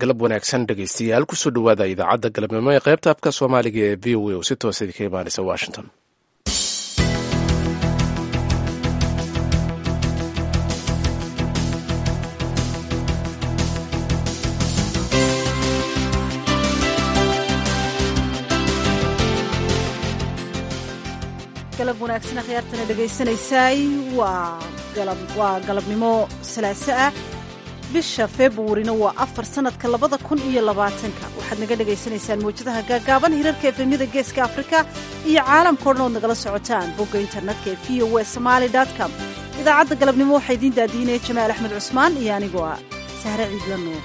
galab wanaagsan dhegaystayaal kusoo dhowaada idaacadda galabnimo ee qaybta afka soomaaliga ee v o a oo si toosa idinka imaanaysa washington galab wanaagsan akhyaartana dhegaysanaysaay waa galabnimo salaaso ah bisha februarina waa afar sanadka labada kun iyo labaatanka waxaad naga dhagaysanaysaan mawjadaha gaagaaban hirarka efemyada geeska afrika iyo caalamka o dhan ood nagala socotaan bogga internetka ee v o w somaali com idaacadda galabnimo waxaa idiin daadiinaya jamaal axmed cusmaan iyo anigoo ah sahre ciidla nuur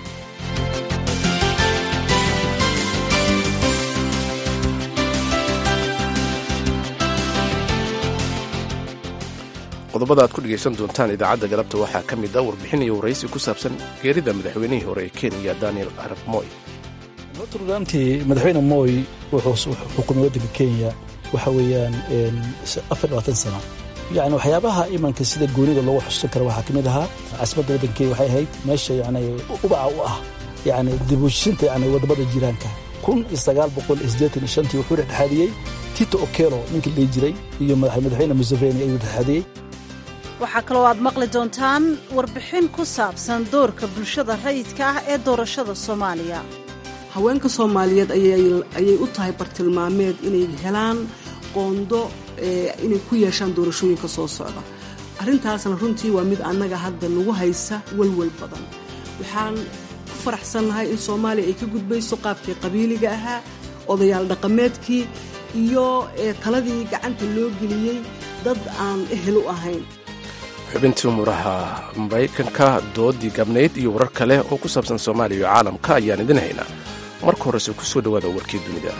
qodobada aad ku dhegaysan doontaan idaacadda galabta waxaa ka mid a warbixin iyo waraysi ku saabsan geerida madaxweynihii hore ee kenya daniel arab moy runtii madaxweyne moy wuxuu xukumay waddanka kenya waxa weeyaan afar labaatan sana yani waxyaabaha imanka sida goonida loogu xusuusan kara waxaa ka mid ahaa caasimadda waddanka kenya waxay ahayd meesha yani ubaca u ah yani dibushinta yani wadamada jiraanka kun iyo sagaal boqol iyo siddeetan iyo shantii wuxuu dhexdhexaadiyey tito okelo ninkii la dhihi jiray iyo madaxweyne museveni ayuu dhexdhexaadiyey waxaa kaloo aad maqli doontaan warbixin ku saabsan doorka bulshada rayidka ah ee doorashada soomaaliya haweenka soomaaliyeed ayay u tahay bartilmaameed inay helaan qoondo inay ku yeeshaan doorashooyinka soo socda arrintaasna runtii waa mid annaga hadda nagu haysa walwal badan waxaan ku faraxsannahay in soomaaliya ay ka gudbayso qaabkii qabiiliga ahaa odayaal dhaqameedkii iyo taladii gacanta loo geliyey dad aan ehel u ahayn xubintii umuraha maraykanka doodii gabnayd iyo warar kale oo ku saabsan soomaaliya iyo caalamka ayaan idin haynaa marka horese ku soo dhowaada warkii dunida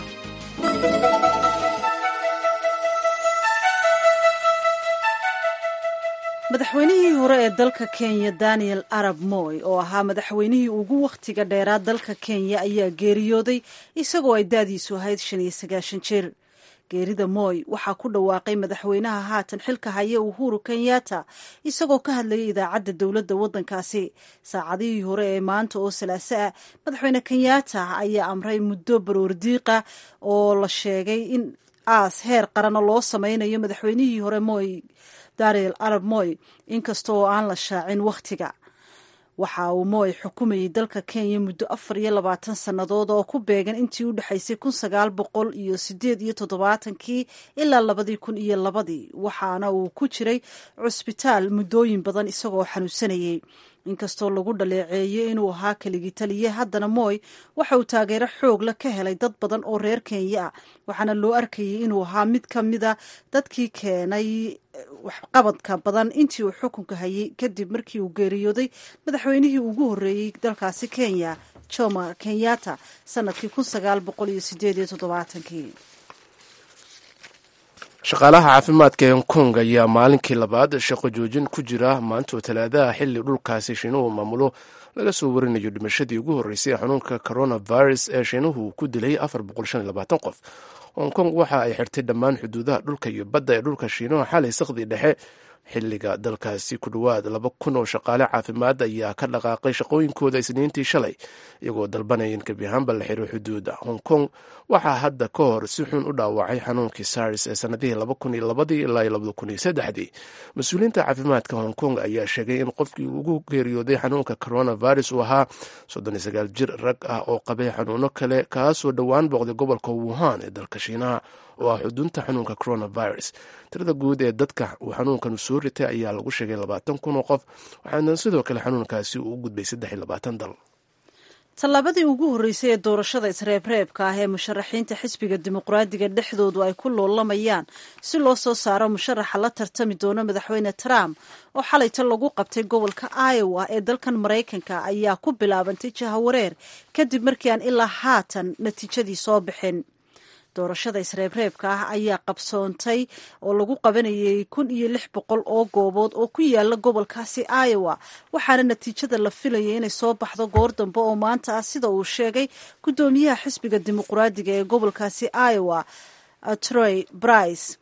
madaxweynihii hore ee dalka kenya daniel arab moy oo ahaa madaxweynihii ugu wakhtiga dheeraa dalka kenya ayaa geeriyooday isagoo ay daadiisu ahayd shan iyo sagaashan jir geerida moy waxaa ku dhawaaqay madaxweynaha haatan xilka haya uhuru kenyatta isagoo ka hadlayay idaacadda dowladda waddankaasi saacadihii hore ee maanta oo salaaso ah madaxweyne kenyatta ayaa amray muddo baroordiiqa oo la sheegay in aas heer qarana loo sameynayo madaxweynihii hore moy daniel arab moy inkasta oo aan la shaacin wakhtiga waxa uu moy xukumayay dalka kenya muddo afar iyo labaatan sannadood oo ku beegan intii u dhexaysay kun sagaal boqol iyo sideed iyo toddobaatankii ilaa labadii kun iyo labadii waxaana uu ku jiray cusbitaal muddooyin badan isagoo xanuunsanayay inkastoo lagu dhaleeceeyey inuu ahaa keligii taliye haddana moy waxa uu taageero xoog la ka helay dad badan oo reer kenya ah waxaana loo arkayay inuu ahaa mid ka mida dadkii keenay waxqabadka badan intii uu xukunka hayay kadib markii uu geeriyooday madaxweynihii ugu horreeyey dalkaasi kenya joma kenyatta sanadkii kun sagaal boqol iyo sideed iyo toddobaatankii shaqaalaha caafimaadka ee hong kong ayaa maalinkii labaad shaqo joojin ku jira maantoo talaadaha xilli dhulkaasi shiinuhu maamulo laga soo warinayo dhimashadii ugu horreysay ee xanuunka coronavirus ee shiinuhu ku dilay qof hong kong waxa ay xirtay dhammaan xuduudaha dhulka iyo badda ee dhulka shiinuhu xalay sakhdii dhexe xilliga dalkaasi ku dhowaad laba kun oo shaqaale caafimaad ayaa ka dhaqaaqay shaqooyinkooda isniintii shalay iyagoo dalbanaya in gebi ahaanba la xiro xuduuda hong kong waxaa hadda ka hor si xun u dhaawacay xanuunkii sars ee sanadihii laba kun iyo labadii ilaa iyo labada kun iyo saddexdii mas-uuliyiinta caafimaadka hong kong ayaa sheegay in qofkii ugu geeriyooday xanuunka coronavirus uu ahaa soddon iyo sagaal jir rag ah oo qabay xanuuno kale kaasoo dhowaan booqday gobolka wuhan ee dalka shiinaha oo ah xudunta xanuunka coronavirus tirada guud ee dadka uu xanuunkan soo ritay ayaa lagu sheegay labaatan kun oo qof waxaana sidoo kale xanuunkaasi uu u gudbay saddex iyo labaatan dal tallaabadii ugu horreysay ee doorashada isreebreebka ah ee musharaxiinta xisbiga dimuqraadiga dhexdoodu ay ku loolamayaan si loo soo saaro musharaxa la tartami doono madaxweyne trump oo xalayta lagu qabtay gobolka iowa ee dalkan maraykanka ayaa ku bilaabantay jahawareer kadib markii aan ilaa haatan natiijadii soo bixin doorashada isreebreebka ah ayaa qabsoontay oo lagu qabanayay kun iyo lix boqol oo goobood oo ku yaala gobolkaasi iowa waxaana natiijada la filayay inay soo baxdo goor dambe oo maanta ah sida uu sheegay guddoomiyaha xisbiga dimuqraadiga ee gobolkaasi iowa troy brice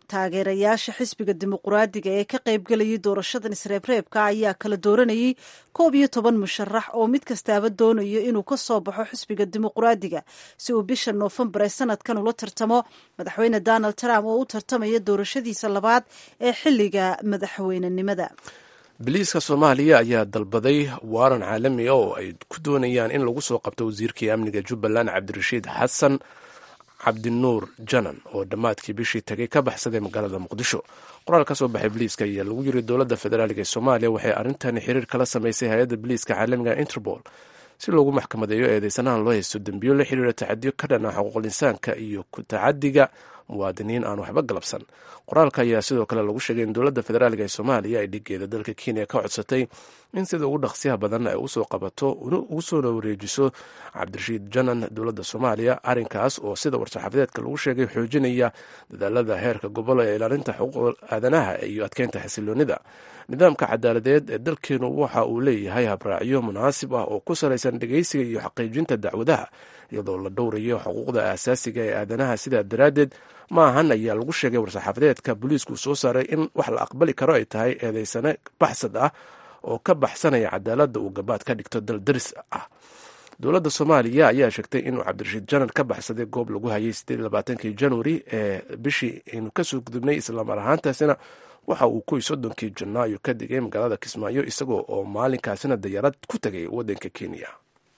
taageerayaasha xisbiga dimuquraadiga ee ka qaybgelayay doorashadan isreebreebka ayaa kala dooranayay koob iyo toban musharax oo mid kastaaba doonayo inuu ka soo baxo xisbiga dimuquraadiga si uu bisha noofembar ee sanadkan ula tartamo madaxweyne donald trump oo u tartamaya doorashadiisa labaad ee xiliga madaxweynenimada biliiska soomaaliya ayaa dalbaday waaran caalami oo ay ku doonayaan in lagu soo qabto wasiirkii amniga jubbaland cabdirashiid xasan cabdinuur janan oo dhammaadkii bishii tagay ka baxsaday magaalada muqdisho qoraal ka soo baxay biliiska ayaa lagu yiri dowladda federaaliga ee soomaaliya waxay arrintani xiriir kala samaysay hay-adda biliiska caalamiga interpol si loogu maxkamadeeyo eedeysanahan loo haysto dembiyo la xiriira tacadiyo ka dhan ah xuquuqul insaanka iyo ku tacadiga muwaadiniin aan waxba galabsan qoraalka ayaa sidoo kale lagu sheegay in dowladda federaalga ee soomaaliya ay dhigeeda dalka kenya ka codsatay in sida ugu dhaqsiyaha badan ay usoo qabato ugu soona wareejiso cabdirashiid janan dowladda soomaaliya arrinkaas oo sida war-saxaafadeedka lagu sheegay xoojinaya dadaalada heerka gobol ee ilaalinta xuquuqda aadanaha iyo adkeynta xasiloonida nidaamka cadaaladeed ee dalkeenu waxa uu leeyahay habraacyo munaasib ah oo ku salaysan dhegeysiga iyo xaqiijinta dacwadaha iyadoo la dhowrayo xuquuqda aasaasiga ee aadanaha sidaa daraaddeed ma ahan ayaa lagu sheegay war-saxaafadeedka booliisku soo saaray in wax la aqbali karo ay tahay eedeysane baxsad ah oo ka baxsanaya cadaaladda uu gabaad ka dhigto dal daris ah dowladda soomaaliya ayaa sheegtay inuu cabdirashiid janan ka baxsaday goob lagu hayay sideedlabaatankii januari ee bishii aynu kasoo gudubnay islamar ahaantaasina waxa uu kuwii soddonkii janaayo ka digay magaalada kismaayo isagoo oo maalinkaasina dayarad ku tegay waddanka kenya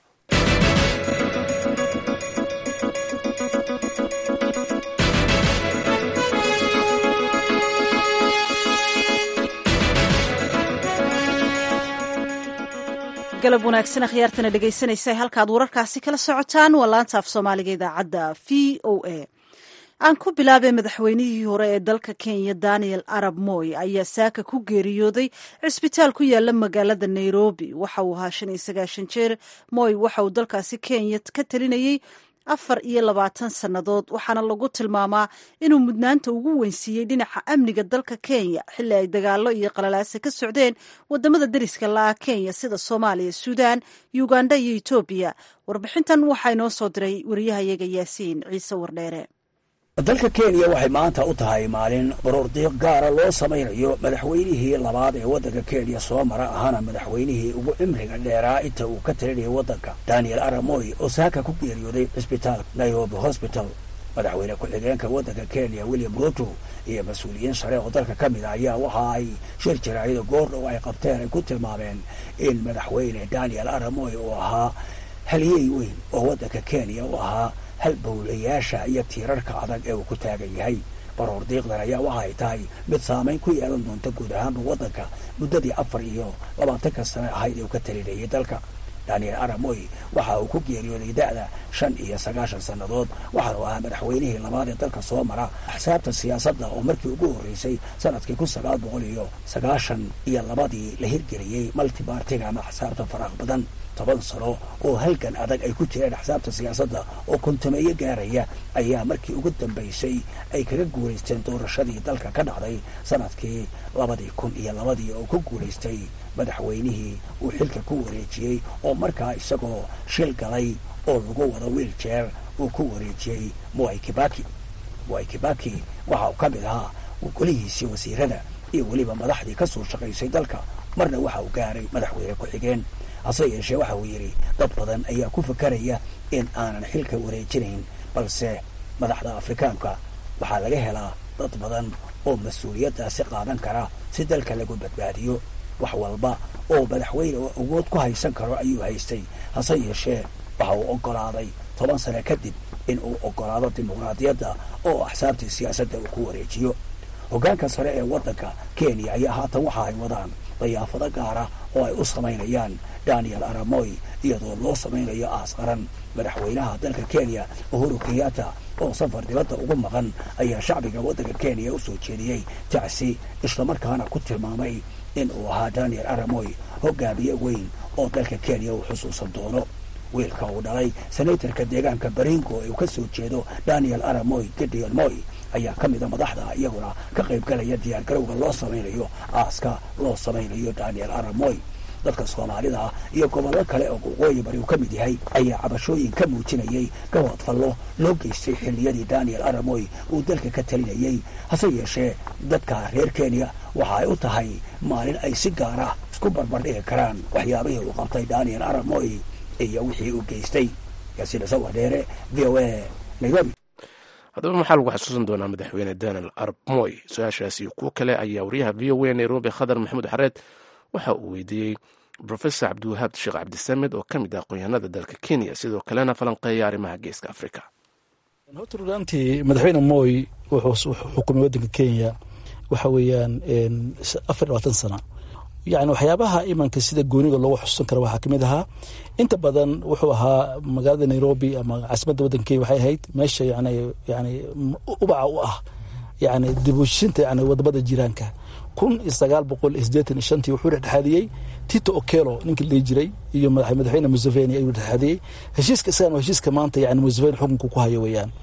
galab wanaagsan akhyaartana dhegaysanaysa halkaad wararkaasi kala socotaan waa laanta af soomaaliga idaacadda v o a aan ku bilaabay madaxweynihii hore ee dalka kenya daniel arab moy ayaa saaka ku geeriyooday cisbitaal ku yaala magaalada nairobi waxa uu ahaa shan iyo sagaashan jeer moy waxa uu dalkaasi kenya ka talinayay afar iyo labaatan sannadood waxaana lagu tilmaamaa inuu mudnaanta ugu weynsiiyey dhinaca amniga dalka kenya xilli ay dagaalo iyo qalalaase ka socdeen wadamada deriska la-ah kenya sida soomaaliya suudaan uganda iyo etoobiya warbixintan waxaa inoo soo diray wariyahayaga yaasiin ciise wardheere dalka kenya waxay maanta u tahay maalin baroordiiq gaara loo samaynayo madaxweynihii labaad ee waddanka kenya soo mara ahaana madaxweynihii ugu cimriga dheeraa inta uu ka talinayay waddanka daniel aramoy oo saaka ku geeriyooday cisbitaal nairobi hosbital madaxweyne ku-xigeenka waddanka kenya william ruto iyo mas-uuliyiin sare oo dalka ka mid a ayaa waxa ay shir jaraacida goordhow ay qabteen ay ku tilmaameen in madaxweyne daniel aramoy uu ahaa haliyey weyn oo waddanka kenya u ahaa hal bowlayaasha iyo tiirarka adag ee uu ku taagan yahay baroor diiqdan ayaa waxa ay tahay mid saamayn ku yeelan doonta guud ahaanba waddanka muddadii afar iyo labaatanka sane ahayd ee uu ka talinayay dalka daniel aramoy waxa uu ku geeriyooday da'da shan iyo sagaashan sannadood waxaanu ahaa madaxweynihii labaad ee dalka soo mara axsaabta siyaasadda oo markii ugu horreysay sanadkii kun sagaal boqol iyo sagaashan iyo labadii la hirgeliyey multibartiga ama axsaabta faraaq badan toban sano oo halgan adag ay ku jireen axsaabta siyaasadda oo kontameeyo gaaraya ayaa markii ugu dambaysay ay kaga guulaysteen doorashadii dalka ka dhacday sanadkii labadii kun iyo labadii oo ku guulaystay madaxweynihii uu xilka ku wareejiyey oo markaa isagoo shil galay oo lagu wado wiiljeer uu ku wareejiyey mwai kibaki mwai kibaki waxa uu ka mid ahaa golihiisii wasiirada iyo weliba madaxdii ka soo shaqaysay dalka marna waxa uu gaaray madaxweyne ku-xigeen hase yeeshee waxa uu yidhi dad badan ayaa ku fakaraya in aanan xilka wareejinayn balse madaxda afrikaanka waxaa laga helaa dad badan oo mas-uuliyaddaasi qaadan kara si dalka lagu badbaadiyo wax walba oo madaxweyne oo awood ku haysan karo ayuu haystay hase yeeshee waxa uu oggolaaday toban sane kadib in uu oggolaado dimuqraadiyadda oo axsaabtii siyaasadda uu ku wareejiyo hoggaanka sare ee waddanka kenya ayaa haatan waxa ay wadaan dayaafado gaara oo ay u samaynayaan daniel aramoy iyadoo loo samaynayo aas qaran madaxweynaha dalka kenya uhuru kenyatta oo safar dibadda ugu maqan ayaa shacbiga waddanka kenya u soo jeediyey tacsi islamarkaana ku tilmaamay in uu ahaa daniel aramoy hogaamiye weyn oo dalka kenya uu xusuusan doono wiilka uu dhalay senatarka deegaanka baringo ee uu ka soo jeedo daniel aramoy gideon moy ayaa ka mida madaxda iyaguna ka qayb galaya diyaargarowga loo samaynayo aaska loo samaynayo daniel aramoy dadka soomaalida iyo gobollo kale oo waqooyi bari uu ka mid yahay ayaa cabashooyin ka muujinayay gabood fallo loo geystay xilliyadii daniel aramoy uu dalka ka talinayey hase yeeshee dadka reer kenya waxa ay u tahay maalin ay si gaara isku barbardhigi karaan waxyaabihii uu qabtay daniel aramoy iyo wixii uu geystay yaasiin sawar dheere v o a nairobi haddaba maxaa lagu xasuusan doonaa madaxweyne daniel arab moy su-aashaasi kuwo kale ayaa wariyaha v o a nairobi khadar maxamuud xareed waxa uu weydiiyey rofesor cabdiwahaab sheekh cabdisamed oo ka mid ah aqoonyahanada dalka kenya sidoo kalena falanqeeya arrimaha geeska afrika horta runaantii madaxweyne moy wuxuu xukumay waddanka kenya waxa weeyaan afar labaatan sana yani waxyaabaha imanka sida gooniga loogu xusuusan kara waxaa kamid ahaa inta badan wuxuu ahaa magaalada nairobi ama caasimadda waddanka kenya waxay ahayd meesha yani yani ubaca u ah yani dibushinta yani wadamada jiraanka kun iyo sagaal boqol iyo sideetan iyo shantii wuxuu dhexdhexaadiyey tito okelo ninkii la dhihi jiray iyo madaxweyne museveni ayuu dhexdhexaadiyey heshiiska isagan waa heshiiska maanta yani museveni xukunka ku hayo weeyaan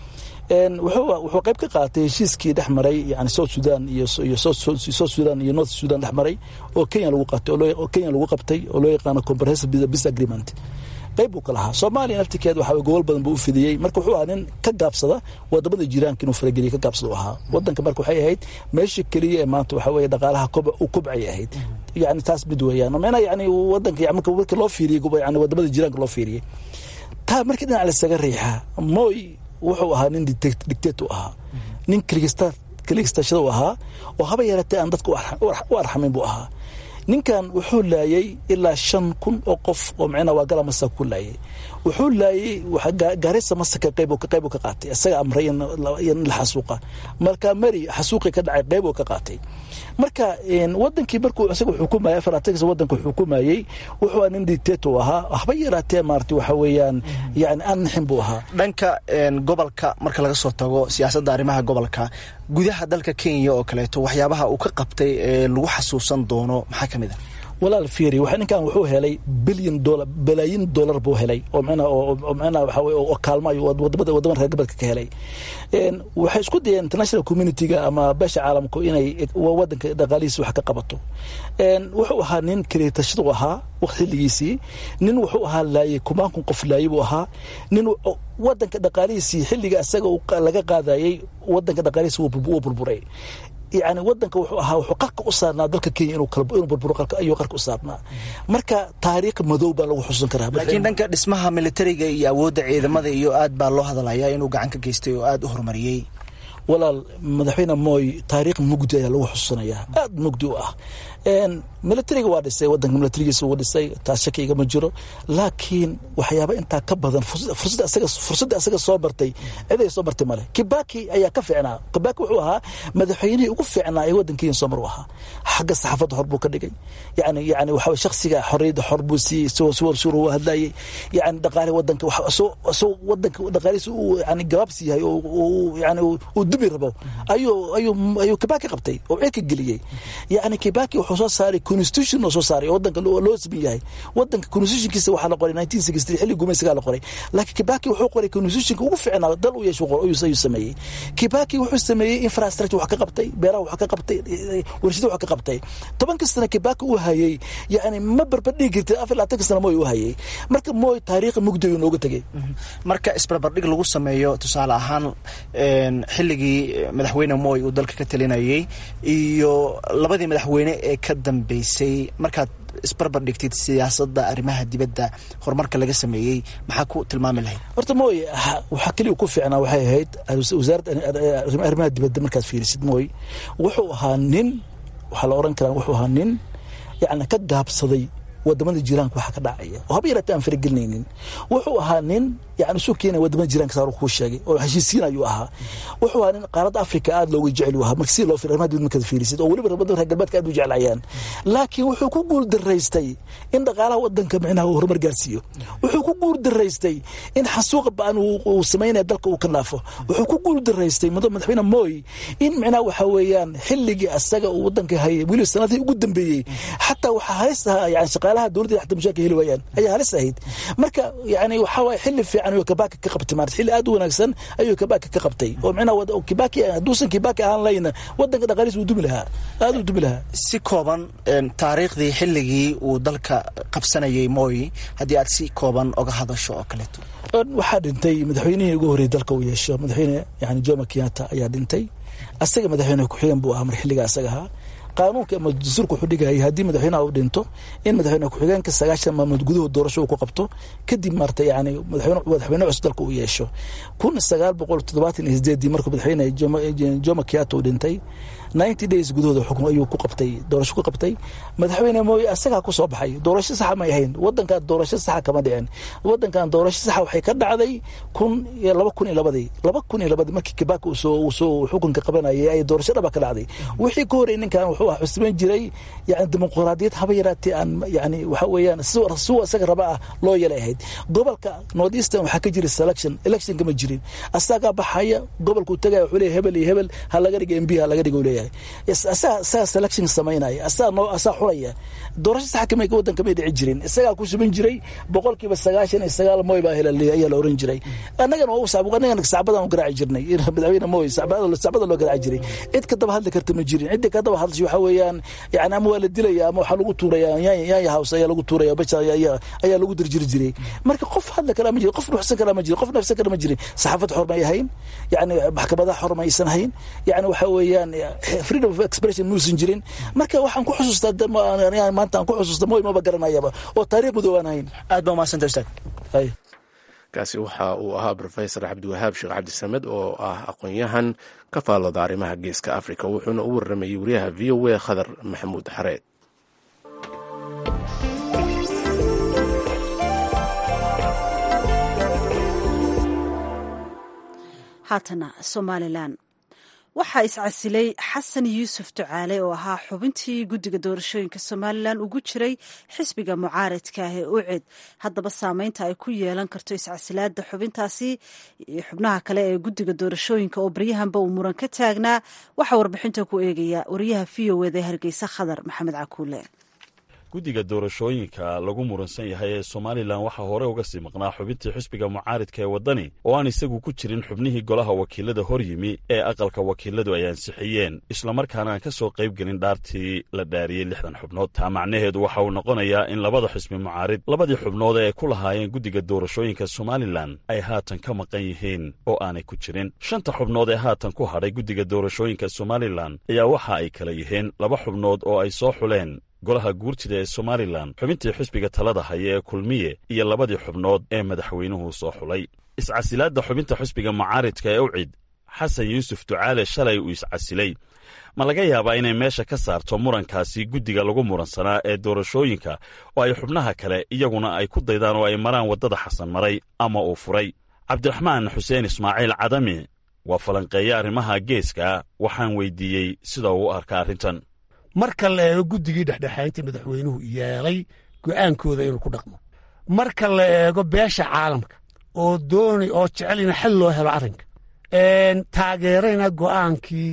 wuxuu qayb ka qaatay heshiiskii dhex maray yani south sudan iyo south sudan iyo north sudan dhex maray oo kenya lagu qabtay oo kenya lagu qabtay oo loo yaqaano comprehensive peace agreement qayb buu ka lahaa soomaaliya naftirkeeda waxaa gobol badan buu u fidiyey marka wuxuu ahaa nin ka gaabsada wadamada jiraanka inuu farageliya ka gaabsada u ahaa wadanka marka waxay ahayd meesha keliya ee maanta waxa weeye dhaqaalaha u kobcay ahayd yani taas mid weeyaan macnaha yani wadanka marka marka loo fiiriyey yani wadamada jiraanka loo fiiriyey taa markii dhinac lasaga riixaa moy wuxuu ahaa nin dictate u ahaa nin kligistashada u ahaa oo haba yaratee aan dadka u arxamin buu ahaa ninkan wuxuu laayay ilaa shan kun oo qof oo micnaa waa gala masaka ku laayay wuxuu laayay gaarisa masaka qayb qayb ka qaatay isaga amray in la xasuuqa marka mari xasuuqi ka dhacay qayb ka qaatay marka wadankii markuu isaga xukumayay afaraatankiisa wadanka xukumayay wuxuu nin dictator ahaa haba yaraatee maarata waxa weeyaan yani aan naxin buu ahaa dhanka gobolka marka laga soo tago siyaasadda arrimaha gobolka gudaha dalka kenya oo kaleeto waxyaabaha uu ka qabtay ee lagu xasuusan doono maxaa ka mid ah walaal fiiri waxa ninkan wuxuu helay bilyan dolar balaayin dollar buu helay oo micnaa oo micnaa waxa weye oo kaalmo ayuu wadamada wadamada reer gobolka ka helay waxay isku dayeen international community-ga ama beesha caalamku inay wadanka dhaqaalihiisa wax ka qabato wuxuu ahaa nin kaliitashadu ahaa xilligiisii nin wuxuu ahaa laayey kumaankun qof laayey buu ahaa nin wadanka dhaqaalihiisii xilliga isaga laga qaadayey wadanka dhaqaalihiisi wuu burburay yani wadanka wuxuu ahaa wuxuu qarka u saarnaa dalka kenya inuu burburo ayuu qarka u saarnaa marka taariikh madow baa lagu xusuusan karaa laakiin dhanka dhismaha militariga iyo awoodda ciidamada iyo aad baa loo hadalayaa inuu gacan ka geystay oo aada u horumariyey walaal madaxweyne moy taariikh mugdi ayaa lagu xusuusanayaa aada mugdi u ah militariga waa dhisay wadanka militarigiisa wuu dhisay taas shaki igama jiro laakiin waxyaaba intaa ka badan fursadda asaga soo martay ciday soo martay male kibaki ayaa ka fiicnaa kibaki wuxuu ahaa madaxweynihii ugu fiicnaa ee wadankiina soo mar u ahaa xagga saxaafadda xor buu ka dhigay yani yani waxa shaksiga xorriyadda xor buu siiyey soo suwar suur u hadlayay yani dhaqaale wadanka soo wadanka dhaqaalihiisa uu yani gabaabsi yahay oo yani uu dubi rabo ayuu ayuu ayuu kibaki qabtay oo cirka geliyey yani kibaki wuxuu soo saaray constitution oo soo saaray oo wadanka loo siman yahay wadanka constitutionkiisa waxaa la qoray nineteen sixty xilli gumaysigaa la qoray laakiin kibaki wuxuu qoray constitutionka ugu fiicnaa dal u yeesho ayuu sameeyey kibaki wuxuu sameeyey infrastructure wax ka qabtay beeraha wax ka qabtay warshada wax ka qabtay tobanka sana kibaki uu hayay yani ma barbardhigi kartid afar labaatanka sana moy u hayay marka moy taariikha mugdi ayuu nooga tegey marka isbarbardhig lagu sameeyo tusaale ahaan xilligii madaxweyne moy uu dalka ka talinayay iyo labadii madaxweyne ee ka dambeysay markaad isbarbar dhigtid siyaasadda arrimaha dibadda horumarka laga sameeyey maxaa ku tilmaami lahayd horta moy waxaa keliya ku fiicnaa waxay ahayd wasaaradda arrimaha dibadda markaad fiirisid moy wuxuu ahaa nin waxaa la oran karaa wuxuu ahaa nin yacni ka gaabsaday wadamada jiraanka waxa ka dhacaya oo haba yaraatee aan faragelinaynin wuxuu ahaa nin yani isu keenaya wadamada jiraanka saar kuu sheegay oo heshiisiin ayuu ahaa wuxuu ahaa nin qaaradda africa aada looga jecel u ahaa marka si loo fiir arrimaha dibadda markaad fiirisid oo weliba wadamada reer galbeedka aad u jeclayaan laakiin wuxuu ku guul daraystay in dhaqaalaha wadanka micnaha uu horumar gaarsiiyo wuxuu ku guul daraystay in xasuuqa ba-an uu samaynaya dalka uu ka dhaafo wuxuu ku guul daraystay madaxweyne moy in micnaha waxa weeyaan xilligii asaga uu wadanka hayay weliba sanadihii ugu dambeeyey xataa waxaa halis ahaa yani shaqaalaha shaqaalaha dowladda xataa mushaarka heli waayaan ayaa halis ahayd marka yani waxaa waye xilli fiican ayuu kabaki ka qabtay maarata xilli aad u wanaagsan ayuu kabaki ka qabtay oo micnaha kibaki hadduusan kibaki ahaan layna wadanka dhaqaaliis wuu dumi lahaa aad uu dumi lahaa si kooban taariikhdii xilligii uu dalka qabsanayay mooy haddii aad si kooban oga hadasho oo kaleeto waxaa dhintay madaxweynihii ugu horreeyay dalka uu yeesho madaxweyne yani jomo kenyatta ayaa dhintay asaga madaxweyne ku-xigeen buu ahaa mar xilliga asaga ahaa qaanuunka ama dastuurka wuxuu dhigayay haddii madaxweynaha uu dhinto in madaxweyne ku-xigeenka sagaashan maalmood gudahood doorasho uu ku qabto kadib maarta yani madaxweyne cusub dalka uu yeesho kun sagaal boqol toddobaatan iyo sideedii markuu madaxweyne jomo kenyatta uu dhintay ninety days gudahooda xukun ayuu ku qabtay doorasho ku qabtay madaxweyne mooye asagaa ku soo baxay doorasho saxa may ahayn wadankan doorasho saxa kama dhicin wadankan doorasho saxa waxay ka dhacday kun iyo laba kun iyo labadii laba kun iyo labadii markii kibaka uu soo xukunka qabanayay ay doorasho dhaba ka dhacday wixii ka horey ninkan wuxuu xusbayn jiray yani dimuqraadiyad haba yaraatee aan yani waxa weeyaan siwa isaga raba ah loo yeelay ahayd gobolka north eastern waxaa ka jira selection election kama jirin asagaa baxaya gobolka uu tagaya wuxuu leeyahay hebel iyo hebel ha laga dhiga mb ha laga dhiga leeyahay asaga asaga selection samaynaya asaga noo asaga xulaya doorasho sax kama wadanka may dhici jirin isagaa ku suban jiray boqolkiiba sagaashan iyo sagaal moy baa hela ayaa la oran jiray annagana waa sacb annagana sacbadan u garaaci jirnay madaxweyne moy sacbada sacbada loo garaaci jiray cid ka daba hadli karta ma jirin cidda ka daba hadlashay waxa weeyaan yani ama waa la dilaya ama waxaa lagu tuuraya yaanya house ayaa lagu tuuraya baja ayaa lagu dirjiri jiray marka qof hadli kara ma jirin qof nuxsan kara ma jirin qof nafsan kara ma jirin saxaafad xor may ahayn yani maxkamadaha xor maysan hayn yani waxa weeyaan freedom of expression muusan jirin marka waxaan ku xusuustaa maanta aan ku xusuusta moy maba garanayaba oo taariikh madoobaan hayn aad baa umahadsanta ustaad kaasi waxa uu ahaa rofesor cabdiwahaab sheekh cabdisamed oo ah aqoon-yahan ka faallooda arrimaha geeska africa wuxuuna u waramayey wariyaha v o a khadar maxamuud xareed haatana somalilan waxaa iscasilay xasan yuusuf ducaale oo ahaa xubintii guddiga doorashooyinka somalilan ugu jiray xisbiga mucaaradka ah ee uced haddaba saameynta ay ku yeelan karto iscasilaada xubintaasi iyo xubnaha kale ee guddiga doorashooyinka oo baryahanba uu muran ka taagnaa waxaa warbixinta ku eegaya wariyaha v o eda hargeysa khadar maxamed cakuule guddiga doorashooyinka lagu muransan yahay ee somalilan waxaa hore uga sii maqnaa xubintii xisbiga mucaaridka ee waddani oo aan isagu ku jirin xubnihii golaha wakiilada hor yimi ee aqalka wakiiladu ay ansixiyeen islamarkaana aan ka soo qayb gelin dhaartii la dhaariyey lixdan xubnood taa macnaheedu waxa uu noqonayaa in labada xisbi mucaarid labadii xubnood ee ay ku lahaayeen guddiga doorashooyinka somalilan ay haatan ka maqan yihiin oo aanay ku jirin shanta xubnood ee haatan ku hadhay guddiga doorashooyinka somalilan ayaa waxa ay kala yihiin laba xubnood oo ay soo xuleen golaha guurtida ee somalilan xubintii xisbiga talada haya ee kulmiye iyo labadii xubnood ee madaxweynuhu soo xulay iscasilaadda xubinta xisbiga mucaaridka ee ucid xasan yuusuf ducaale shalay uu iscasilay ma laga yaabaa inay meesha ka saarto murankaasi guddiga lagu muransanaa ee doorashooyinka oo ay xubnaha kale iyaguna ay ku daydaan oo ay maraan waddada xasan maray ama uu furay cabdiraxmaan xuseen ismaaciil cadami waa falanqeeye arrimaha geeska waxaan weydiiyey sida uu u arka arrintan marka la eego guddigii dhexdhexaynta madaxweynuhu yeelay go'aankooda inuu ku dhaqmo marka la eego beesha caalamka oo doonay oo jecel in xal loo helo arrinka taageerayna go'aankii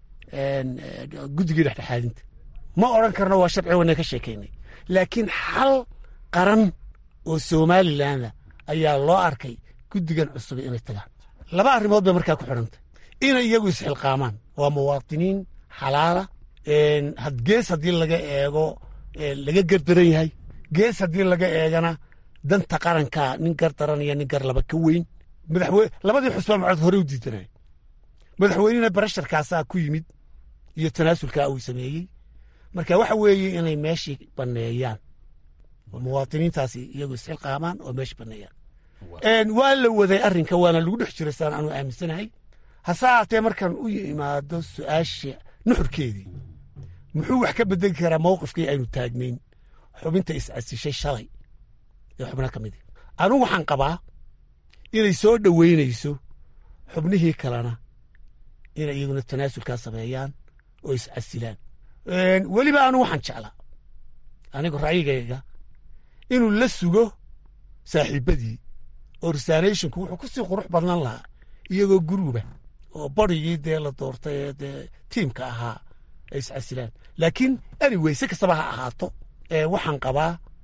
guddigii dhexdhexaadinta ma odhan karno waa sharci wana ka sheekaynay laakiin xal qaran oo somalilanna ayaa loo arkay guddigan cusub inay tagaan laba arrimood bay markaa ku xidhantay inay iyagu isxilqaamaan waa muwaatiniin xalaala gees haddii laga eego laga gardaran yahay gees haddii laga eegana danta qaranka nin gar daran iyo nin gar laba ka weyn labadii xusbaa macod hore u diidanay madaxweynena barasharkaasaa ku yimid iyo tanaasulkaa uu sameeyey marka waxa weeye inay meeshii banneeyaan muwaatiniintaasi iyagu isxilqaamaan oo meeshii banneeyaan waa la waday arrinka waana lagu dhex jiray saan anu aaminsanahay hase haatee markaan u imaado su-aasha nuxurkeedii muxuu wax ka bedeli karaa mawqifkii aynu taagnayn xubinta iscasishay shalay ee xubno ka midi anugu waxaan qabaa inay soo dhoweynayso xubnihii kalena inay iyaguna tanaasulkaa sameeyaan oo iscasilaan weliba anugu waxaan jeclaa anigu ra'yigayga inuu la sugo saaxiibbadii oo reservationku wuxuu ku sii qurux badnan lahaa iyagoo guruuba oo barigii dee la doortay ee dee tiimka ahaa ay iscasilaan laakiin anyway si kastaba ha ahaato waxaan qabaa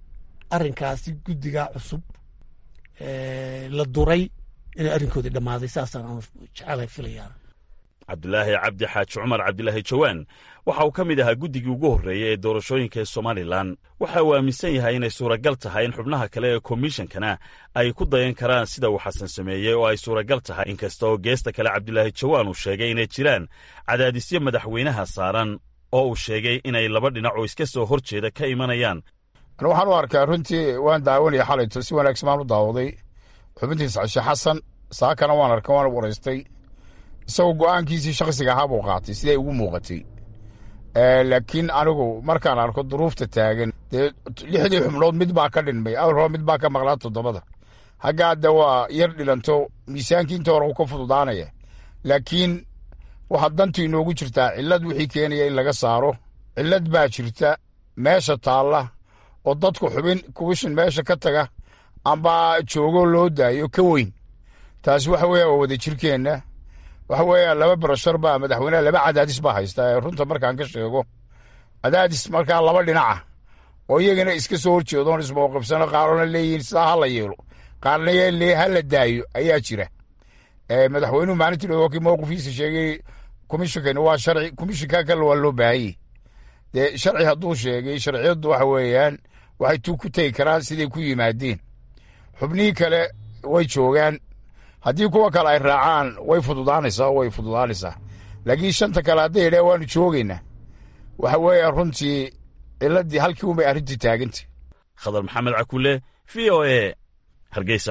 arrinkaasi guddigaa cusub la duray inay arrinkoodii dhammaaday saasaan aanu jecelahay filayaan cabdulaahi cabdi xaaji cumar cabdilaahi jawaan waxa uu ka mid ahaa guddigii ugu horreeyey ee doorashooyinka ee somalilan waxa uu aaminsan yahay inay suuragal tahay in xubnaha kale ee komishankana ay ku dayan karaan sida uu xasan sameeyey oo ay suuragal tahay inkasta oo geesta kale cabdilaahi jawaan uu sheegay inay jiraan cadaadisyo madaxweynaha saaran oo uu sheegay inay laba dhinac oo iska soo hor jeeda ka imanayaan anu waxaan u arkaa runtii waan daawanaya xalayto si wanaagsan baan u daawaday xubintiisa cashe xasan saakana waan arkay waan waraystay isagoo go'aankiisii shakhsiga ahaa buu qaatay siday ugu muuqatay laakiin anigu markaan arko duruufta taagan dee lixdii xubnood mid baa ka dhinmay awalhore mid baa ka maqlaa toddobada hagga hadda waa yar dhilanto miisaankii inta hore uu ka fududaanaya laakiin waxaa dantu inoogu jirtaa cillad wixii keenaya in laga saaro cillad baa jirta meesha taalla oo dadku xubin kuwishin meesha ka taga amba joogo loo daayo ka weyn taasi waxa weeya waa wada jirkeenna waxa weeya laba barashar baa madaxweyneha laba cadaadis baa haysta ee runta markaan ka sheego cadaadis markaa laba dhinaca oo iyagana iska soo horjeedoon ismawqifsano qaarona leeyihiin sidaa ha la yeelo qaarna lee ha la daayo ayaa jira madaxweynuhu maalintii dhow kii mowqifkiisa sheegay komishinkani waa sharci komishinka kale waa loo baahanyey dee sharci hadduu sheegay sharciyaddu waxa weeyaan waxay tu ku tegi karaan siday ku yimaadeen xubnihii kale way joogaan haddii kuwa kale ay raacaan way fududaanaysaa way fududaanaysaa laakiin shanta kale hadday yidhah waanu joogaynaa waxa weeya runtii ciladii halkii unbay arrintii taagantay khadar maxamed cakule v o e hargeysa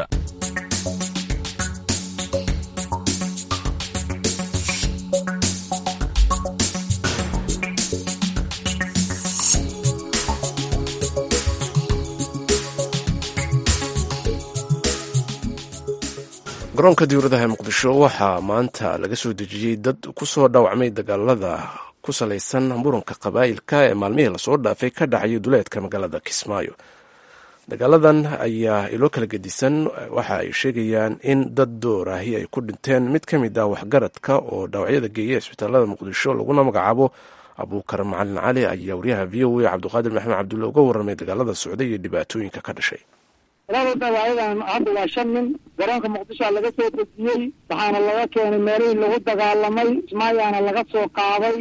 garoonka diwladaha ee muqdisho waxaa maanta laga soo dejiyey dad ku soo dhaawacmay dagaalada ku salaysan muranka qabaa'ilka ee maalmihii lasoo dhaafay ka dhacayay duleedka magaalada kismaayo dagaaladan ayaa ilo kala gedisan waxa ay sheegayaan in dad door ahi ay ku dhinteen mid ka mid ah waxgaradka oo dhaawacyada geeya isbitaalada muqdisho laguna magacaabo abuukar macalin cali ayaa wariyaha v o a cabdiqaadir maxamed cabdulle uga warramay dagaalada socday iyo dhibaatooyinka ka dhashay labada dhawaayadan hadda waa shan nin garoonka muqdishoa laga soo dejiyey waxaana laga keenay meelihii lagu dagaalamay ismaayaana laga soo qaaday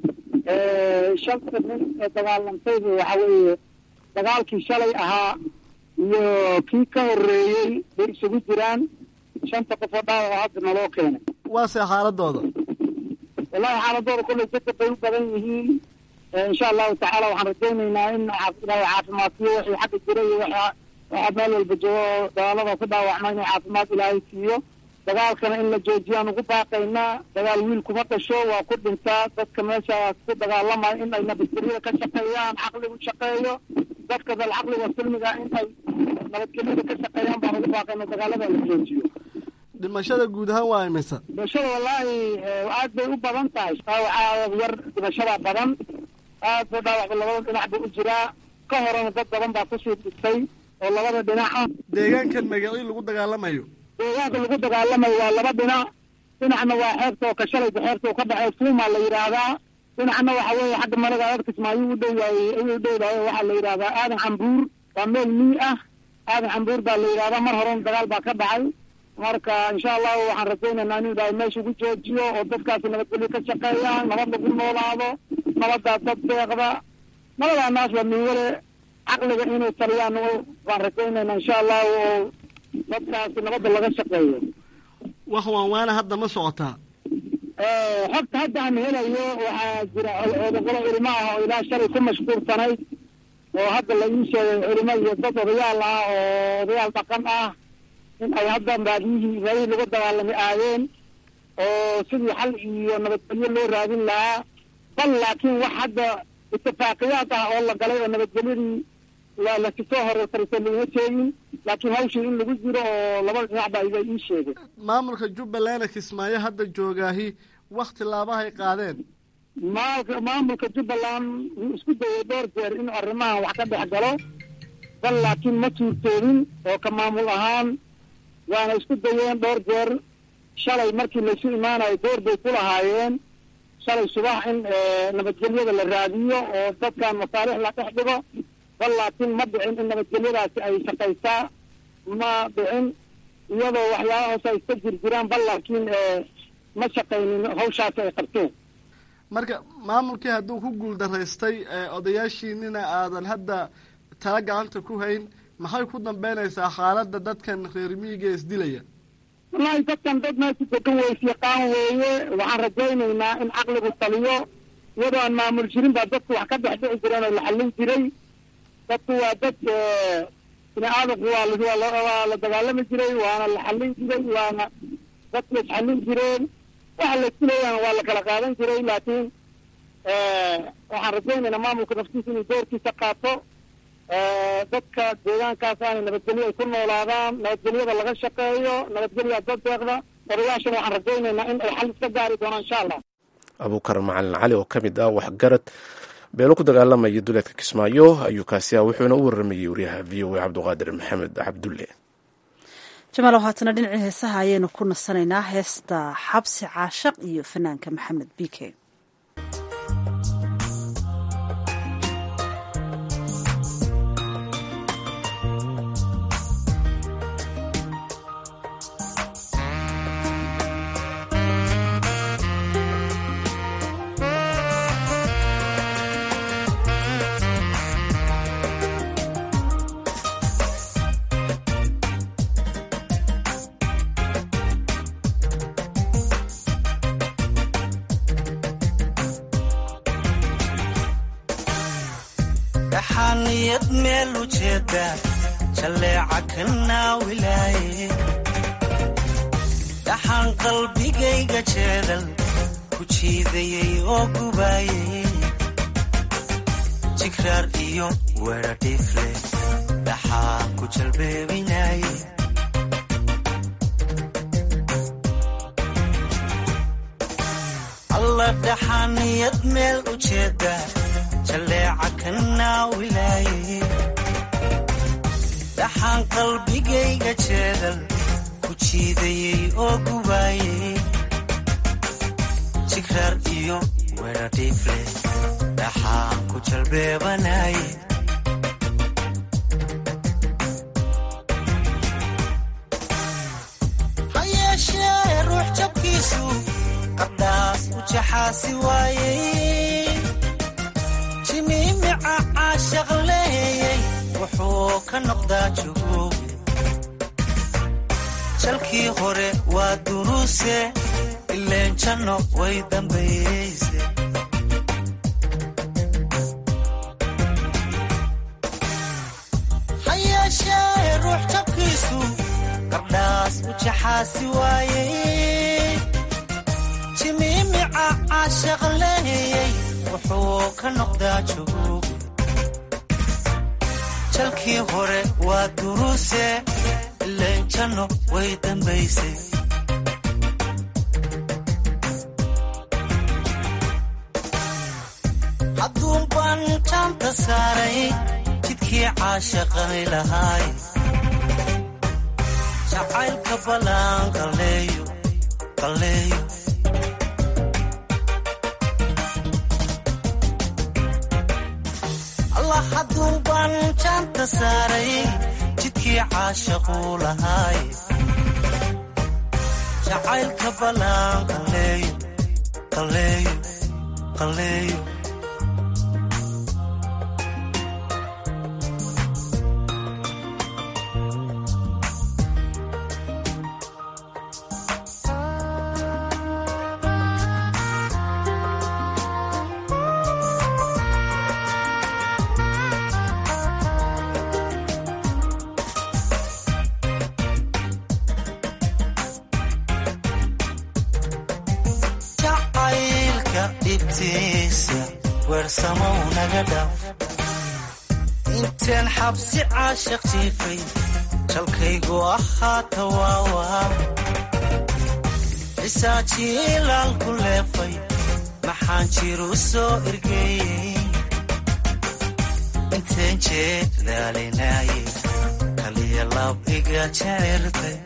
shanta nin ee dagaalamtayba waxa weeye dagaalkii shalay ahaa iyo kii ka horeeyey bay isugu jiraan shanta qof oo dhaawaca hadda naloo keenay waase xaaladooda wallahi xaaladooda kollay dadka bay u badan yihiin insha allahu tacaala waxaan rajaynaynaa in ilaahay caafimaadsiyo wixii xagga jira iyo waxaa waxaa meel walba joogo dagaalada ku dhaawacma inuu caafimaad ilaahay siiyo dagaalkana in la joojiyaan ugu baaqaynaa dagaal wiil kuma dhasho waa ku dhintaa dadka meeshaas ku dagaalamaya in ay nabadgelyada ka shaqeeyaan caqligu shaqeeyo dadka dal caqliga silmiga in ay nabadgelyada ka shaqeeyaan baan ugu baaqayna dagaalada la joojiyo dhimashada guud ahaan waa imisa dhimashada wallaahi aad bay u badan tahay dhaawaca yar dhimashada badan aad buu dhaawacba labada dhinac buu u jiraa ka horena dad badan baa kusii dhistay oo labada dhinaca deegaankan magacii lagu dagaalamayo deegaanka lagu dagaalamayo waa laba dhinac dhinacna waa xeebta oo kashalayba xeebta oo ka dhexey fuuma la yidhaahdaa dhinacna waxa weeye xagga malaga adkismaayo u dhowyahay u dhowdahay waxaa la yidhahdaa aadan cambuur waa meel mii ah aadan cambuur baa la yidhahdaa mar horena dagaal baa ka dhacay marka insha allahu waxaan rajaynaynaa inuu ilaahay meesha ugu joojiyo oo dadkaasi nabadgelyo ka shaqeeyaan nabad lagu noolaado nabadaa dad deeqda nabadaa naas waa miwale caqliga inay taliyaan baan rajaynayna insha allahu oo dadkaasi nabadda laga shaqeeyo wax waan waana hadda ma socotaa xogta hadda aan helayo waxaa jira odogolo culimo ah oo ilaa shalay ku mashquulsanayd oo hadda la ii sheegay culimo iyo dad odayaal ah oo odayaal dhaqan ah in ay hadda baadiyihii meelihii lagu dagaalamay aadeen oo sidii xal iyo nabadgelyo loo raadin lahaa bal laakiin wax hadda itifaaqiyaad ah oo la galay oo nabadgelyadii waa lasisoo horeysaraysa laguma sheegin laakiin hawshii in lagu jiro oo labada dhinac baa iga ii sheegay maamulka jubbaland kismaayo hadda joogaahi wax tilaabahay qaadeen maalka maamulka jubbaland wuu isku dayay dhowr jeer inuu arrimahan wax ka dhex galo bal laakiin ma suurtoodin oo ka maamul ahaan waana isku dayeen dhowr jeer shalay markii laysu imaanayo door bay ku lahaayeen shalay subax in nabadgelyada la raadiyo oo dadkan masaalix la dhex dhigo bal laakiin ma dhicin in nabadgelyadaasi ay shaqaysaa ma dhicin iyadoo waxyaaba hoose ay iska jirjiraan bal laakiin ma shaqaynin hawshaasi ay qabteen marka maamulkii hadduu ku guuldaraystay odayaashiinina aadan hadda tala gacanta ku hayn maxay ku dambeynaysaa xaaladda dadkan reer miyiga isdilaya wallaahi dadkan dad meesha degan weysyaqaan weeye waxaan rajaynaynaa in caqligu taliyo iyadoo aan maamul jirin baa dadku wax ka dhex dhici jireen oo la xallin jiray dadku waa dad bini aadamku waa waa la dagaalami jiray waana la xallin jiray waana dadku isxallin jireen waxa la iskuleeyaan waa la kala qaadan jiray laakiin waxaan rajaynaynaa maamulka naftiisa inuu doorkiisa qaato dadka deegaankaas aanay nabadgelyo ay ku noolaadaan nabadgelyada laga shaqeeyo nabadgelya dad deeqda odayaashana waxaan rajaynaynaa in ay xal iska gaari doonaan insha allah abuukar macalin cali oo ka mid ah waxgarad beelo ku dagaalamaya duleedka kismaayo ayuu kaasi ah wuxuuna u waramayey wariyaha v o a cabdiqaadir maxamed cabdulle jamaalow haatana dhinacii heesaha ayaynu ku nasanaynaa heesta xabsi caashaq iyo fanaanka maxamed bike dhaxaaniyad meel ujeeda jalleeca ka naawilaaye dhaxaan qalbigayga jeedal ku jiidayay oo gubaayay jigraar iyo weedha dhiifle dhaxaan ku jalbeebinaye alla dhaxaaniyad meel ujeeda jalleeca ka naawilaaye dhaxaan qalbigayga jeedal ku jiidayay oo gubaayay jigraar iyo weedha dhiifle dhaxaan ku jalbeebanaye ha yeeshee ruux jabkiisu qardhaas u jaxaasi waayey jimiimica caashaq leeyey wuxuu ka noqdaa jugooge jalkii hore waa duruuse ileen janno way dambayeyse ha yeeshee ruux jabkiisu qardhaas u jaxaasi waayey jimiimica caashaq leeyey wuxuu ka noqdaa jugooge jalkii hore waa duruuse ileen janno way dambaysay hadduun baan jaanta saaray jidkii caashaqani lahaay jacaylka ballaan qalleeyo qalleeyo allah hadduun baan jaanta saaray jidkii caashaquu lahaay jacaylka ballaan qalleeyo qalleeyo qalleeyo jacaylka dhibtiisa weersamow naga dhaaf inteen xabsi caashaq jiifay jalkaygu ahaata waawaa cisaajiilaal ku leefay maxaan jiru soo ergeeyey inteen jeedaalinaaye kaliya lab iga jecertay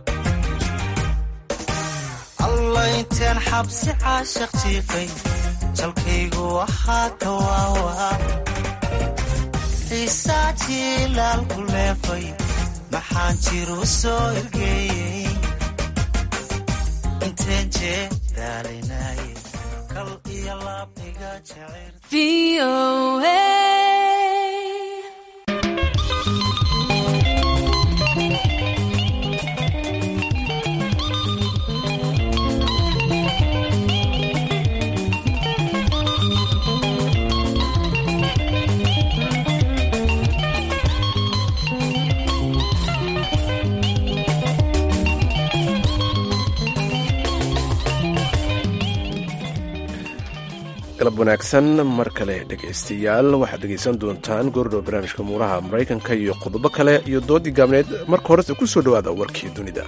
alla inteen xabsi caashaq jiifay jalkaygu waxaa ka waawaa xiisaa jiilaalku leefay maxaan jiru soo ergeeyey inteen jee daalinaye kal iyo laab iga jecel galab wanaagsan mar kale dhegaystayaal waxaad dhegaysan doontaan goordhow barnaamijka muuraha maraykanka iyo qodobo kale iyo doodii gaabneed marka horese ku soo dhowaada warkii dunida